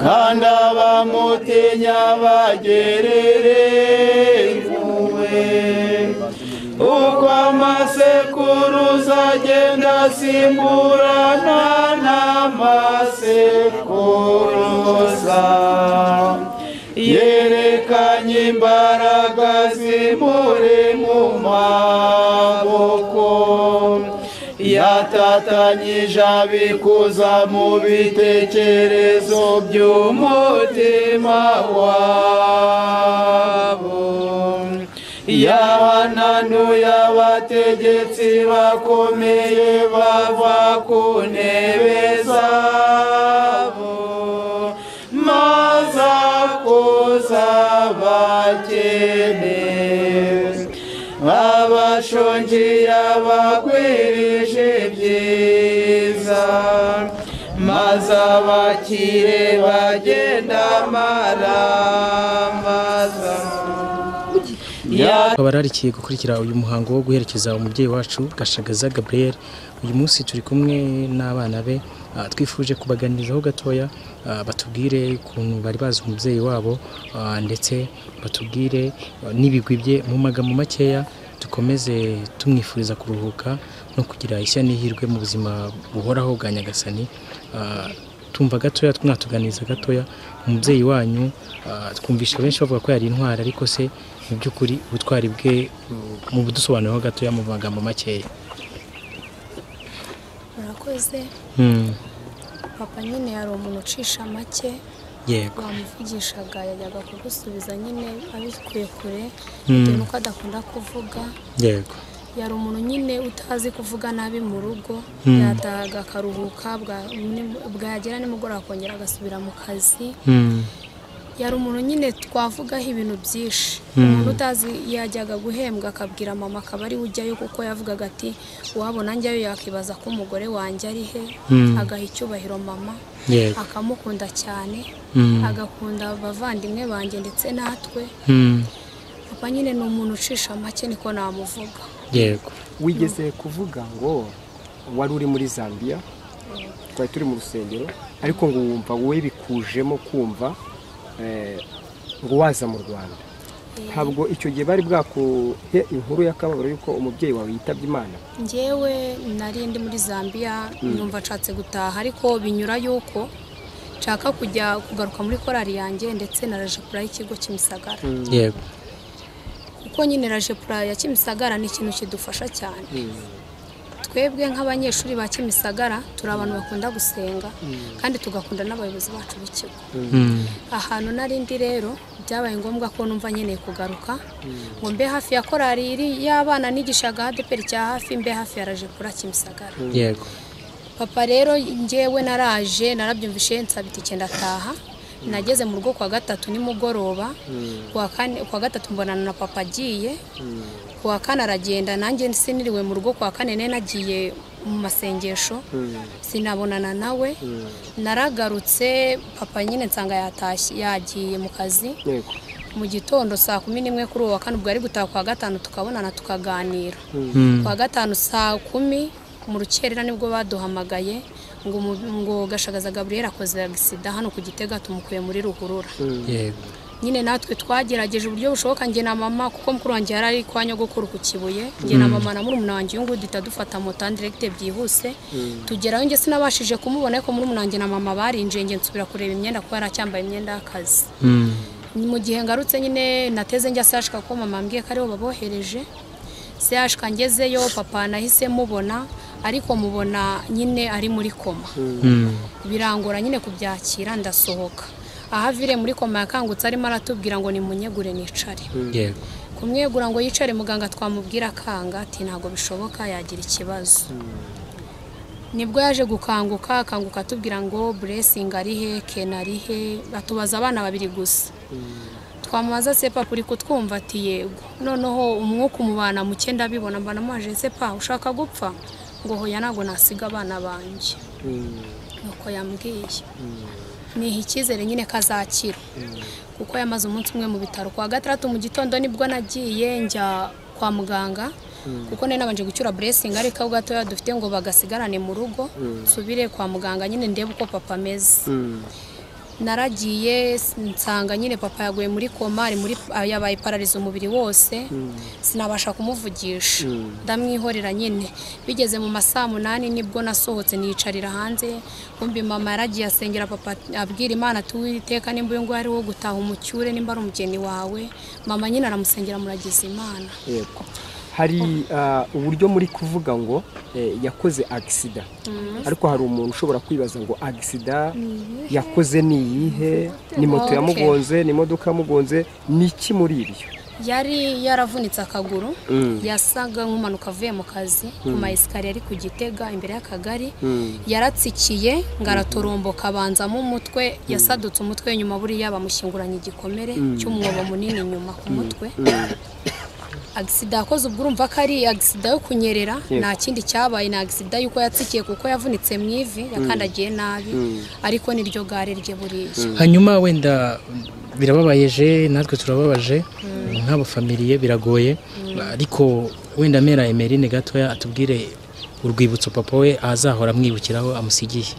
kandi abamutinya bagerere impuhwe uko amasekuruza agenda asimburana n'amasekuruza yerekanye imbaraga zimuri mu maboko yata afatanyije abikuza mu bitekerezo by'umutima wabo yabananu y'abategetsi bakomeye bava ku ntebe zabo maze akuza abakene abashonji abakwirije ibyiza maze abakire bagenda amaramaza tukaba rarikiye gukurikira uyu muhango wo guherekeza umubyeyi wacu gashagaza gaburiyeri uyu munsi turi kumwe n'abana be ah, twifuje kubaganirizaho gatoya ah, batubwire ukuntu bari bazi umubyeyi wabo ah, ndetse batubwire ah, n'ibigwi bye mu magambo makeya dukomeze tumwifuriza kuruhuka no kugira ishya n'ihirwe mu buzima buhoraho bwa nyagasani Ah, tumva gatoya mwatuganiza gatoya umubyeyi wanyu ah, twumvisha benshi bavuga ko yari intwari ariko se mu by'ukuri ubutwari bwe mu budusobanuriraho gatoya mu magambo makeya murakoze Hmm, papa nyine hari umuntu ucisha make yego wamuvugishaga yajyaga kugusubiza nyine abikuye kure Hmm. bitewe nuko adakunda kuvuga yego yari umuntu nyine utazi kuvuga nabi mu rugo Hmm. yatahaga akaruhuka bwa- ni- bwagera nimugoroba akongera agasubira mu kazi Hmm, yari umuntu nyine twavugaho ibintu byinshi Hmm. umuntu utazi yajyaga guhembwa akabwira mama akaba ari we ujyayo kuko yavugaga ati uwabo nanjyeyo yakibaza ko umugore wanjye ari he Hmm. agaha icyubahiro mama Yego. akamukunda cyane Hmm. agakunda abavandimwe banjye ndetse natwe hmm, papa nyine ni umuntu ucisha make niko namuvuga yego wigeze kuvuga ngo wari uri muri zambia twari turi mu rusengero ariko ngo wumva wowe bikujemo kumva eh, ngo waza mu rwanda ntabwo icyo gihe bari bwakuhe inkuru y'akababaro y'uko umubyeyi wawe yitabye imana njyewe nari ndi muri zambia Mm. numva nshatse gutaha ariko binyura yuko nshaka kujya kugaruka muri korari yanjye ndetse na rajepura y'ikigo kimisagara yego kuko nyine rajepura ya kimisagara ni ikintu kidufasha cyane twebwe nk'abanyeshuri ba kimisagara turi abantu bakunda gusenga kandi tugakunda n'abayobozi bacu b'ikigo Hmm, ahantu nari ndi rero byabaye ngombwa ko numva nkeneye kugaruka ngo mbe hafi ya korari iri y'abana nigishaga adeperi cya hafi mbe hafi ya rajepura kimisagara yego papa rero njyewe naraje narabyumvishe nsaba itike ndataha nageze mu rugo kwa gatatu nimugoroba kuwa kane- kuwa gatatu mbonana na papa agiye kuwa kane aragenda nanjye siniriwe mu rugo kuwa kane nari nagiye mu masengesho sinabonana nawe naragarutse papa nyine nsanga yatashye yagiye mu kazi mu gitondo saa kumi n'imwe kuri uwo wa kane ubwo ari gutaha kuwa gatanu tukabonana tukaganira Hmm. kuwa gatanu saa kumi mu rukerera nibwo baduhamagaye ngo umu- ngo gashagaza gaburiyeri akoze agisida hano ku gitega tumukuye muri ruhurura yego nyine natwe twagerageje uburyo bushoboka njye na mama kuko mukuru wanjye yari ari kwa nyogokuru ku kibuye njye na Mm. mama na murumuna wanjye uyu nguyu duhita dufata moto andiregite byihuse tugerayo njye sinabashije kumubona ariko murumuna wanjye na mama barinjiye njye nsubira kureba imyenda kuko yari acyambaye imyenda y'akazi Hmm, Ni mu gihe ngarutse nyine nateze njya sashika ko mama ambwiye ko aribo babohereje sashika ngezeyo papa nahise mubona ariko mubona nyine ari muri koma hmm, birangora nyine kubyakira ndasohoka aho avire muri koma yakangutse arimo aratubwira ngo nimunyegure nicare yego kumwegura ngo yicare muganga twamubwira akanga ati ntabwo bishoboka yagira ikibazo nibwo yaje gukanguka akanguka atubwira ngo buresingi ari he kena ari he atubaza abana babiri gusa twamubaza sepa uri kutwumva ati yego noneho umwuka umubana muke ndabibona mbana amaje sepa ushaka gupfa ngo hoya ntabwo nasiga abana banjye nuko yambwiye niha icyizere nyine ko azakira kuko yamaze umunsi umwe mu bitaro kwa gatandatu mu gitondo nibwo nagiye njya kwa muganga kuko nari nabanje gucyura buresingi ariko ako gatoya dufite ngo bagasigarane mu rugo Mm. nsubire kwa muganga nyine ndebe uko papa ameze naragiye nsanga nyine papa yaguye muri koma ari muri yabaye parariza umubiri wose sinabasha kumuvugisha Mm. ndamwihorera nyine bigeze mu ma saa munani nibwo nasohotse niyicarira hanze kumbi mama yaragiye asengera papa abwira imana tuwiteka nimba uyu nguyu ari wo gutaha umucyure nimba ari umugeni wawe mama nyine aramusengera muragiza imana hari ah, uburyo muri kuvuga ngo eh, yakoze agisida Mhm. ariko hari umuntu ushobora kwibaza ngo agisida Ni iyihe? yakoze ni iyihe ni moto Okay. yamugonze ni imodoka yamugonze ni iki muri ibyo yari yaravunitse akaguru Mm. yasaga nk'umanuka avuye mu kazi ku Mm. ma esikariye ari ku gitega imbere y'akagari Mm. yaratsikiye ngo aratoromboka abanzamo umutwe yasadutse umutwe nyuma buriya bamushyinguranye igikomere Mm. cy'umwobo munini inyuma ku Mm. mutwe agisida yakoze ubwo urumva ko ari agisida yo kunyerera Yego. nta kindi cyabaye ni agisida y'uko yatsikiye kuko yavunitse mu ivi yakandagiye nabi Mm. ariko niryo gare rye buriya hanyuma wenda birababayeje natwe turababaje nk'abafamiliye biragoye ariko wenda mera emerine gatoya atubwire urwibutso papa we azahora amwibukiraho amusigiye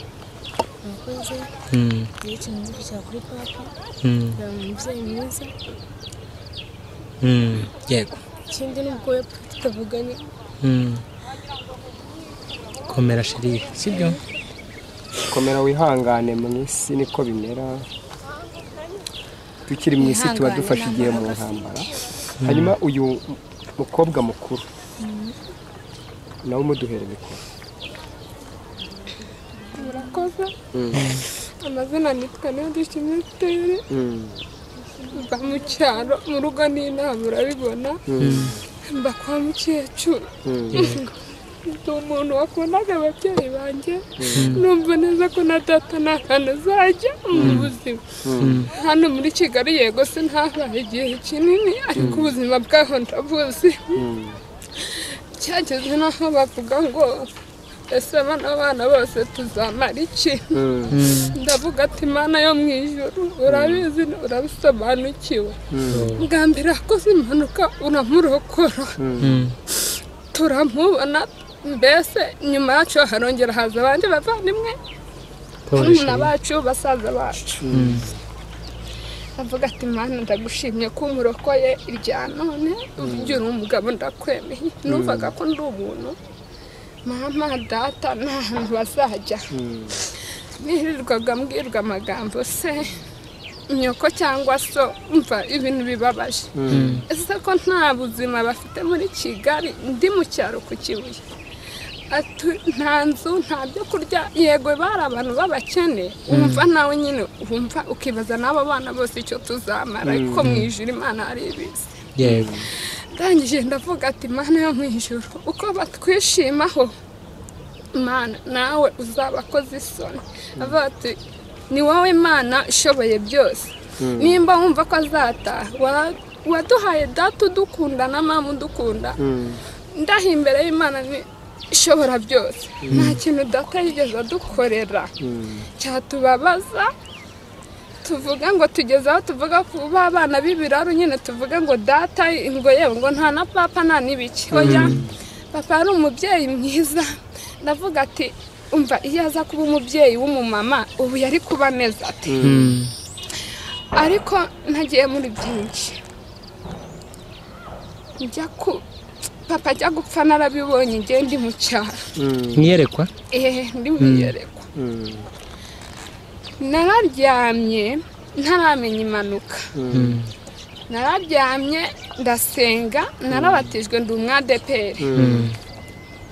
abakozi Mm. iyo kintu cya kuri papa Mm. ni umubyeyi mwiza Mm, yego ikindi ni ubwo yapfa tutavuganye Mm. komera sheri sibyo komera wihangane mu isi niko bimera tukiri mu isi tuba Ihangane dufashe igihe mu n'amaraso. ntambara Mm. hanyuma uyu mukobwa mukuru nawe umuduhere mikoro murakoze Mm. amazina nitwa niyo dushimye tutere mba mu cyaro mu rugo n'inama urabibona Mm. mba kwa mukecuru Mm. ndi umuntu wakundaga ababyeyi banjye Mm. numva neza ko na data nta hantu azajya mu Mm. buzima Mm. hano muri kigali yego se ntabaye igihe kinini ariko Mm. ubuzima bwaho ndabuzi cyageze n'aho bavuga ngo ese bano bana bose tuzamara iki Mm. ndavuga ati mana yo mu ijoro urabizi urabisobanukiwe bwa mbere yakoze impanuka uramurokora turamubona mbese nyuma yacu harongera haza abandi bavandimwe barumuna bacu basaza bacu avuga ati mana ndagushimye ko umurokoye irya none uburyo uri umugabo ndakwemeye numvaga ko ndi ubuntu mama data nta hantu bazajya nirirwaga mbwirwa amagambo se nyoko cyangwa so umva ibintu bibabaje Mm. ese ko nta buzima bafite muri kigali ndi mu cyaro ku kibuye ati nta nzu nta byo kurya yego bari abantu b'abakene wumva nawe nyine wumva ukibaza n'abo bana bose icyo tuzamara Mm. ariko mu ijoro imana ari ibizi yego ndangije ndavuga ati mana yo mu ijoro uko batwishimaho mana nawe uzabakoze isoni avuga ati ni wowe mana ishoboye byose Mm. nimba wumva ko azataha wa- waduhaye data udukunda na mama udukunda ndaha imbere y'imana ni ishobora byose nta kintu data yigeze adukorera cyatubabaza tuvuga ngo tugeze aho tuvuga ku ba abana b'ibiraro nyine tuvuga ngo data ngo yewe ngo nta na papa nta n'ibiki oya papa ari umubyeyi mwiza ndavuga ati umva iyo aza kuba umubyeyi w'umumama ubu yari kuba ameze ati ariko ntagiye muri byinshi njya ku papa ajya gupfa narabibonye ngiye ndi mu cyaro mwiyerekwa ehe ndi mu iyerekwa nararyamye ntaramenya impanuka nararyamye ndasenga narabatijwe ndi umwadeperi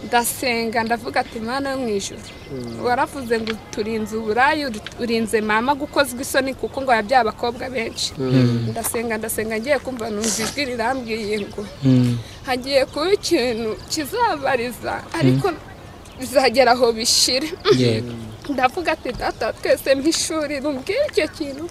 ndasenga ndavuga ati mana yo mu ijoro waravuze ngo turinze uburayi uri- urinze mama gukozwa isoni kuko ngo yabyaye abakobwa benshi Mm. ndasenga ndasenga ngiye kumva numva ijwi rirambwiye ngo hagiye kuba ikintu kizabariza ariko bizagera aho bishire yego ndavuga ati data twese mpishuri rumbwire icyo kintu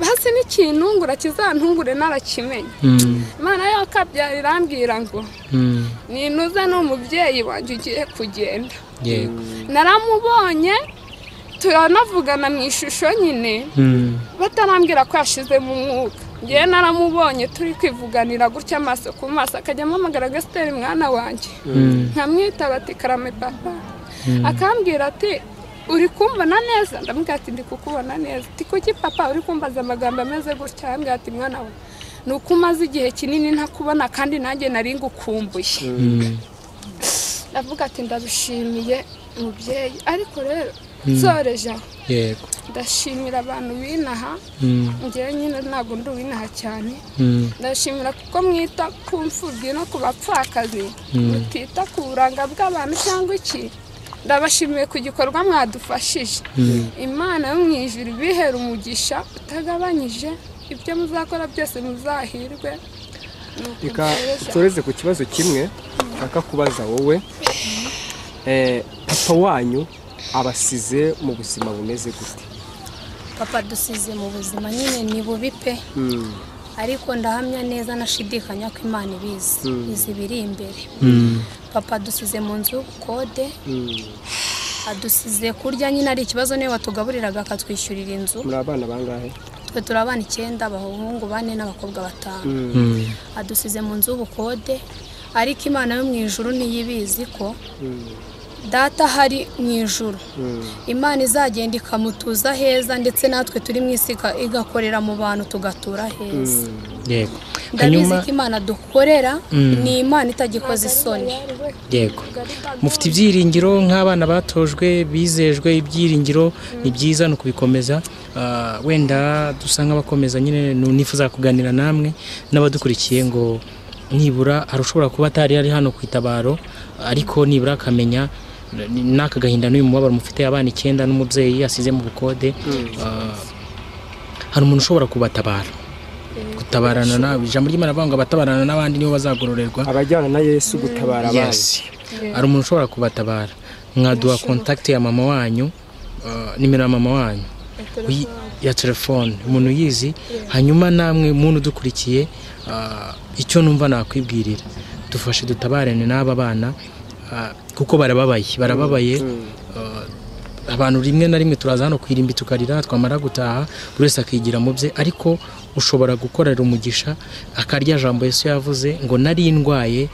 basi n'ikinungura kizantungure narakimenya Mm. imana yakabyara irambwira ngo Mm. ninuze n'umubyeyi wanjye ugiye kugenda yego naramubonye turanavugana mu ishusho nyine Mm. batarambwira ko yashizemo umwuka ngewe naramubonye turi kwivuganira gutya amaso ku maso akajya ampamagara gasiteri mwana wanjye Mm. nkamwitaba ati karame papa Mm. akambwira ati uri kumbona neza ndamubwira ati ndi kukubona neza ati kuki papa uri kumbaza amagambo ameze gutya arambwira ati mwana we ni uko umaze igihe kinini ntakubona kandi nanjye nari ngukumbuye ndavuga ati ndabishimiye mubyeyi ariko rero Mm. nsoreje aho yego ndashimira abantu binaha Mm. ngewe nyine ntabwo ndi uwinaha cyane Mm. ndashimira kuko mwita ku mfubyi no ku bapfakazi Mm. mutita ku buranga bw'abantu cyangwa iki ndabashimiye ku gikorwa mwadufashije Mm. imana yo mu ijuru ibihera umugisha utagabanyije ibyo muzakora byose muzahirwe Nuko reka mpereza. nsoreze ku kibazo kimwe nshaka kubaza wowe Eh, papa wanyu abasize mu buzima bumeze gute papa dusize mu buzima nyine ni bubi pe Mm. ariko ndahamya neza nashidikanya ko imana ibizi Mm. izi biri imbere Mm. papa dusize mu nzu y'ubukode Mm. adusize kurya nyine ari ikibazo niwe watugaburiraga akatwishyurira inzu muri abana bangahe twe turi abana icyenda abahungu bane n'abakobwa batanu Mm. adusize mu nzu y'ubukode ariko imana yo mu ijuru ntiyibizi ko Mm. data hari mu ijuru Mm. imana izagenda ikamutuza heza ndetse natwe turi mu isi ika- igakorera mu bantu tugatura heza yego ndabizi hanyuma ko imana dukorera Mm. ni imana itagikoze isoni yego mufite ibyiringiro nk'abana batojwe bizejwe ibyiringiro ni byiza ni ukubikomeza Ah, wenda dusa nk'abakomeza nyine nu- nifuza kuganira namwe n'abadukurikiye ngo nibura hari ushobora kuba atari ari hano ku itabaro ariko nibura akamenya ni- n'aka gahinda n'uyu mubabaro mufite abana icyenda n'umubyeyi asize mu bukode ah, hari umuntu ushobora kubatabara gutabarana nawe ijambo ry'imana rivuga ngo abatabarana n'abandi nibo bazagororerwa abajyana na yesu gutabara abandi Yes. hari umuntu ushobora kubatabara mwaduha kontakiti ya mama wanyu uh, nimero ya mama wanyu Uyi- ya telefone umuntu uyizi hanyuma namwe muntu udukurikiye uh, icyo numva nakwibwirira dufashe dutabarane n'aba bana uh, kuko barababaye barababaye uh, abantu rimwe na rimwe turaza hano kwirimbi tukarira twamara gutaha buri wese akigira mu bye ariko ushobora gukorera umugisha akarya jambo yesu yavuze ngo nari ndwaye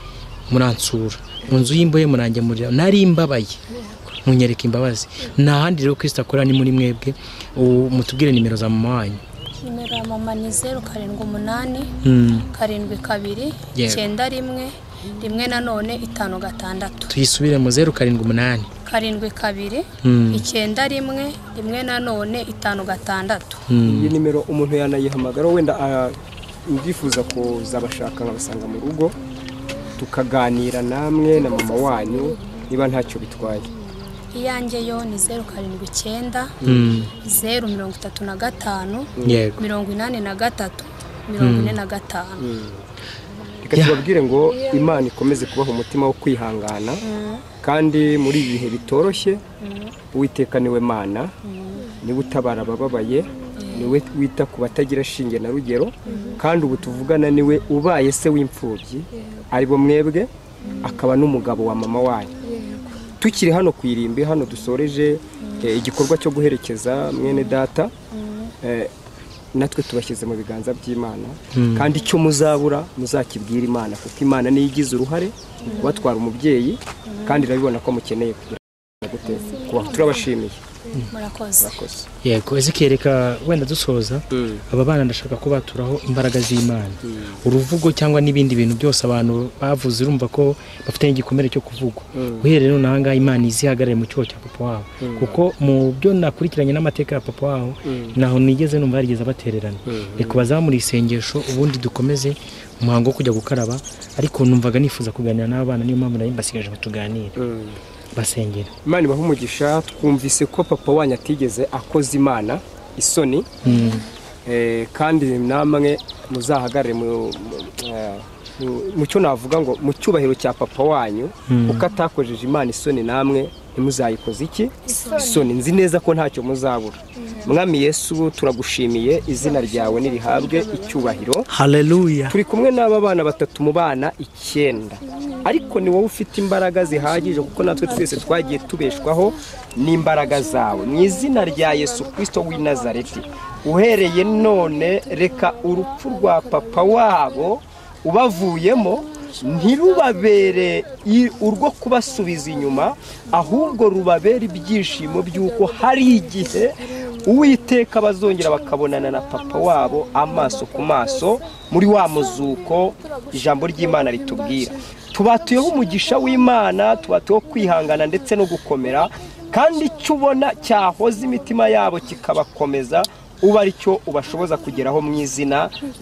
muransura mu nzu y'imbohe murangemurira nari mbabaye munyereka imbabazi nta handi rero kirisita akora ni muri mwebwe ubu mutubwire nimero za mama wanyu nimero ya mama ni zeru karindwi umunani Mm. karindwi kabiri Yego. icyenda rimwe rimwe nanone itanu gatandatu tuyisubire mu zeru karindwi umunani karindwi kabiri Mm. icyenda rimwe rimwe nanone itanu gatandatu iyi nimero umuntu yanayihamagara wenda ah, ndifuza kuzabashaka nkabasanga mu rugo tukaganira namwe na mama wanyu niba ntacyo bitwaye iyanjye yo ni zeru karindwi icyenda Mm. zeru mirongo itatu na gatanu Yego. mirongo inani na gatatu mirongo ine na gatanu reka tubabwire ngo imana ikomeze kubaha umutima wo kwihangana kandi muri ibi bihe bitoroshye uwiteka niwe mana niwe utabara abababaye niwe wita ku batagira shinge na rugero kandi ubu tuvugana niwe ubaye se w'imfubyi aribo mwebwe akaba n'umugabo wa mama wanyu tukiri hano ku irimbi hano dusoreje eh, igikorwa cyo guherekeza mwene data eh, natwe tubashyize mu biganza by'imana Mm. kandi icyo muzabura muzakibwira imana kuko imana niyo igize uruhare mu kubatwara umubyeyi kandi irabibona ko mukeneye kugira ngo gute kubaho. turabashimiye murakoze yego ezekiel reka wenda dusoza aba bana ndashaka ko baturaho imbaraga z'imana uruvugo cyangwa n'ibindi bintu byose abantu bavuze urumva ko bafite igikomere cyo kuvugwa Mm. uhereye none aha ngaha imana izihagarare mu cyuho cya papa wabo Mm. kuko mu byo nakurikiranye n'amateka ya papa wabo Mm. ntaho nigeze numva yarigeze abatererana Mhm. reka bazamure isengesho ubundi dukomeze umuhango wo kujya gukaraba ariko numvaga nifuza kuganira n'aba bana niyo mpamvu nari mbasigaje ngo tuganire basengera imana ibaha umugisha twumvise ko papa wanyu atigeze akoze imana isoni Mm. Eh, kandi namwe muzahagarare mu- mu- eh, mu- mu cyo navuga ngo mu cyubahiro cya papa wanyu Mm. kuko atakojeje imana isoni namwe ntimuzayikoze iki Isoni. isoni nzi neza ko ntacyo muzabura mwami yesu turagushimiye izina ryawe nirihabwe icyubahiro haleluya turi kumwe n'aba bana batatu mu bana icyenda ariko ni wowe ufite imbaraga zihagije kuko natwe twese twagiye tubeshwaho n'imbaraga zawe mu izina rya yesu kirisito w'i nazareti uhereye none reka urupfu rwa papa wabo ubavuyemo ntirubabere i- urwo kubasubiza inyuma ahubwo rubabere ibyishimo by'uko hari igihe uwiteka bazongera bakabonana na papa wabo amaso ku maso muri wa muzuko ijambo ry'imana ritubwira tubatuyeho umugisha w'imana tubatuyeho kwihangana ndetse no gukomera kandi icyo ubona cyahoza imitima yabo kikabakomeza uba ari cyo ubashoboza kugeraho mu izina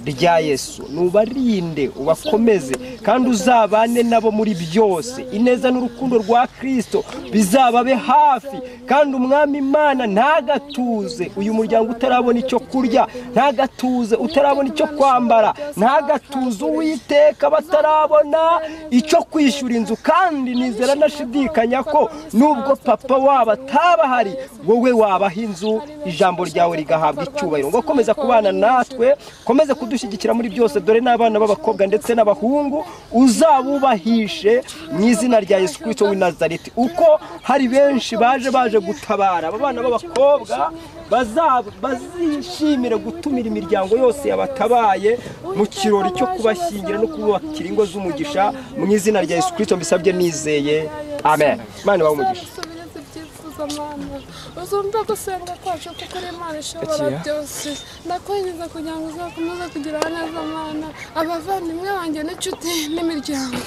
rya yesu nubarinde ubakomeze kandi uzabane nabo muri byose ineza n'urukundo rwa kirisito bizababe hafi kandi umwami imana ntagatuze uyu muryango utarabona icyo kurya ntagatuze utarabona icyo kwambara ntagatuze uwiteka batarabona icyo kwishyura inzu kandi nizera nashidikanya ko nubwo papa wabo ataba ahari wowe wabaha inzu ijambo ryawe rigahabwa icyubahiro ngo komeza kubana natwe komeze kudushyigikira muri byose dore n'abana b'abakobwa ndetse n'abahungu uzabubahishe mu izina rya yesu kirisito w'i nazareti uko hari benshi baje baje gutabara aba bana b'abakobwa baza- bazishimire gutumira imiryango yose yabatabaye mu kirori cyo kubashyingira no kububakira ingo z'umugisha mu izina rya yesu kirisito mbisabye nizeye amen imana ibahe umugisha birenze ibyifuzo mwana uzumve gusenga kwacu kuko uri imana ishobora Akiya. byose ndakwinjiza kugira ngo uzakomeze kugira neza mwana abavandimwe banjye n'inshuti n'imiryango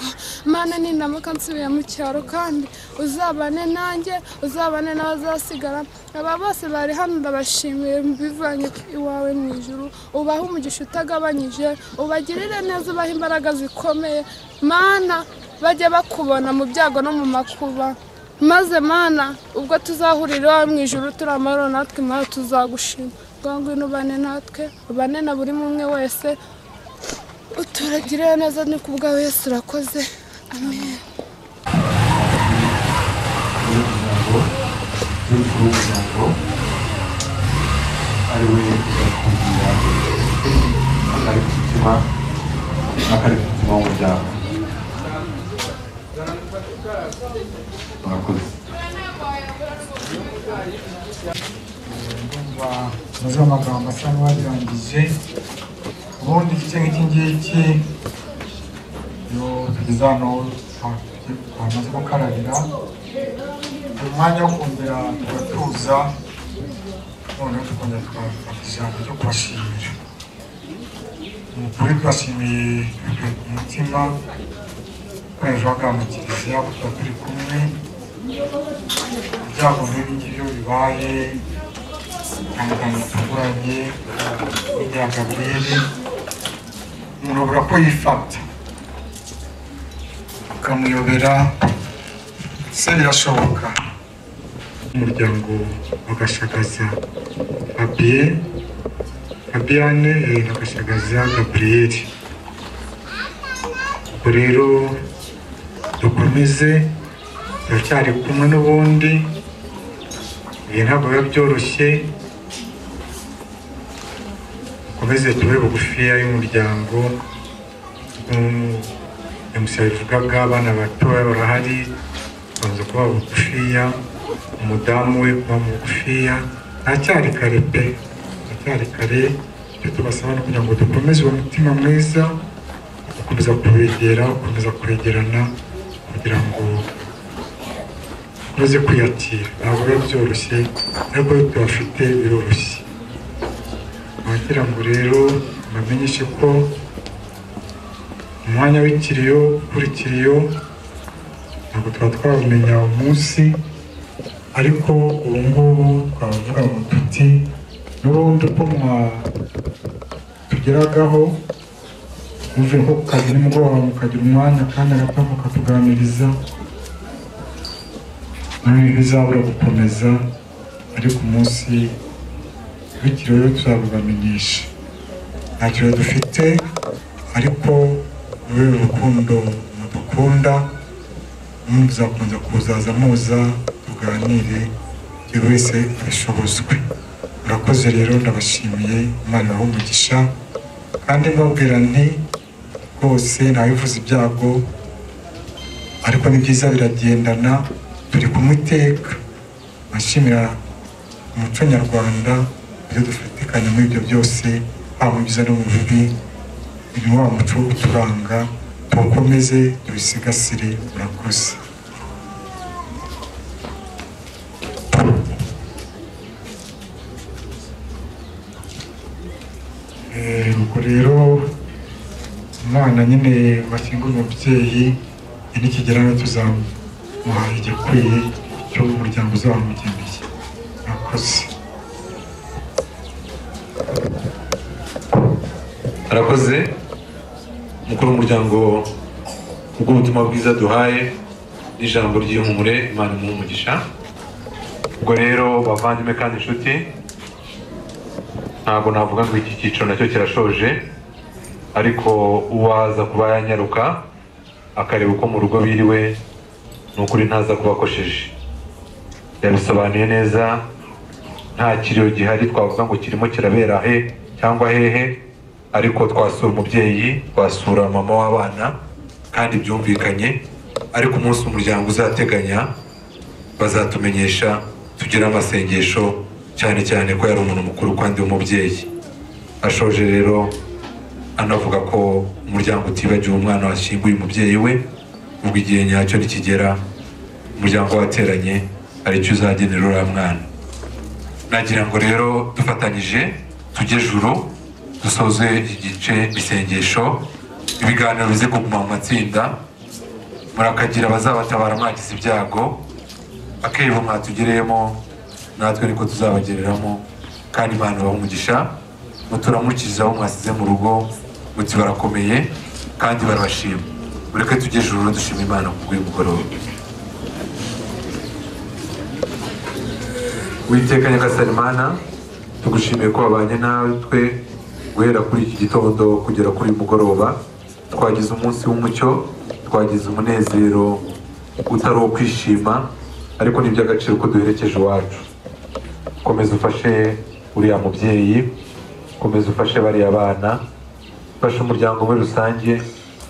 mana nindamuka nsubiye mu cyaro kandi uzabane nanjye uzabane n'abazasigara aba bose bari hano ndabashimiye bivanye iwawe mu ijuru ubahe umugisha utagabanyije ubagirire neza ubahe imbaraga zikomeye mana bajye bakubona mu byago no mu makuba maze mana ubwo tuzahurira iwawe mu ijoro turi amahoro natwe nawe tuzagushima ubwo ngwino ubane natwe ubane na buri umwe wese uturagire neza ni ku bwawe wese urakoze amen umuryango n'umukuru w'umuryango ari we uzakugira akari ku mutima akari ku mutima w'umuryango murakoze ndumva maze amagambo asa n'uwayirangije ubundi igice nk'iki ngiki iyo tugeze hano hamaze gukarabira ni umwanya wo kongera tugatuza noneho tukongera tukafata ijambo ryo kubashimira Ni ukuri twashimiye bivuye ku mutima kwezi w'akantu kiliziya kuko tuba turi kumwe ibyago nk'ibi ngibyo bibaye itandukanye bitunguranye n'ibya gaburiyeli umuntu abura ko yifata ukamuyobera se birashoboka umuryango agashagaza abiye abiyane agashagaza gaburiyeli ubwo rero dukomeze turacyari kumwe n'ubundi ibi ntabwo biba byoroshye dukomeze tube bugufiya y'umuryango emusa bivugaga abana batoya barahari babanza kuba bugufiya umudamu we kuba mugufiya ntacyari kare pe ntacyari kare icyo tubasaba ni ukugira ngo dukomeze uwo mutima mwiza gukomeza kubegera gukomeza kwegerana kugira ngo ukomeze kwiyakira ntabwo biba byoroshye ariko iyo tuyafite biroroshye nagira ngo rero bamenyeshe ko umwanya w'ikiriyo ukurikiyeyo ntabwo tuba twawumenya umunsi ariko ubu ngubu twavuga ngo tuti n'ubundi uko mwatugeragaho muveho ku kazi nimugoroba mukagira umwanya kandi agato mukatuganiriza noneho bizabura gukomeza ariko umunsi bityo rero tuzabibamenyesha nta kiraro dufite ariko rube urukundo mudukunda n'ubundi tuzakomeza kuzaza muza tuganire buri wese abishobozwe murakoze rero ndabashimiye imana ibahe umugisha kandi mbabwira nti rwose ntawivuza ibyago ariko ni byiza biragendana turi kumwe iteka nashimira umuco nyarwanda ibyo dufatikanya muri ibyo byose haba mu byiza no mu bibi uyu wa muco wo uturanga tuwukomeze tuwusigasire murakoze Eh, ubwo rero umwana nyine washyingura umubyeyi nikigera hano tuzamuha igikwiye umugisha w'umuryango uzamugeneye murakoze arakoze mukuru w'umuryango bw'ubutumwa bwiza duhaye n'ijambo ry'ihumure imana imuhe umugisha ubwo rero bavandimwe kandi inshuti ntabwo navuga ngo iki cyiciro nacyo kirashoje ariko uwaza kuba yanyaruka akareba uko mu rugo biriwe ni ukuri ntaza kuba akosheje yabisobanuye neza nta kiriyo gihari twavuga ngo kirimo kirabera he cyangwa hehe ariko twasura umubyeyi twasura mama w'abana kandi byumvikanye ariko umunsi umuryango uzateganya bazatumenyesha tugire amasengesho cyane cyane ko yari umuntu mukuru kandi w'umubyeyi ashoje rero anavuga ko umuryango utibagiwe umwana washyinguye umubyeyi we ubwo igihe nyacyo nikigera umuryango wateranye aricyo uzagenera uriya mwana nagira ngo rero dufatanyije tujye juru dusoze igice isengesho ibiganiro bize kuguma mu matsinda murakagira abazabatabara mwagize ibyago akebo mwatugereyemo natwe niko tuzabagereramo kandi imana ibaha umugisha muturamukiriza aho mwasize mu rugo muti barakomeye kandi barabashima mureke tujye juru dushima imana ku bw'uyu mugoroba witeka nyagasani mana tugushimiye ko wabanye natwe guhera kuri iki gitondo kugera kuri uyu mugoroba twagize umunsi w'umucyo twagize umunezero utari uwo kwishima ariko ni iby'agaciro ko duherekeje iwacu komeza ufashe uriya mubyeyi komeza ufashe bariya bana fasha umuryango muri rusange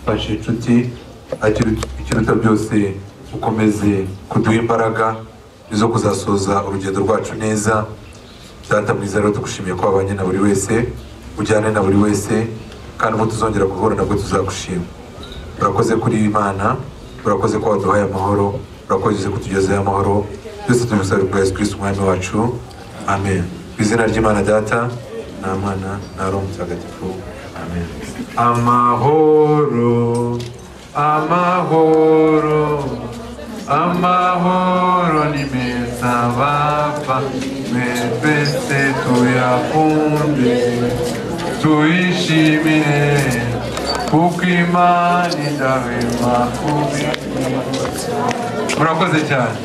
fasha inshuti ariko ikiruta byose ukomeze kuduha imbaraga zo kuzasoza urugendo rwacu neza data mwiza rero tugushimiye ko wabanye na buri wese ujyane na buri wese kandi ubu tuzongera guhura nabwo tuzagushima urakoze kuri imana urakoze ko waduhaye amahoro urakoze ko tugezeho amahoro byose tubisabye bwa yesu kirisiti umwami wacu amen mu izina ry'imana data nta mwana nta roho mutagatifu amen amahoro amahoro amahoro ni meza bapa twese tuyakunde tuyishimire kuko imana idahwema kubikora murakoze cyane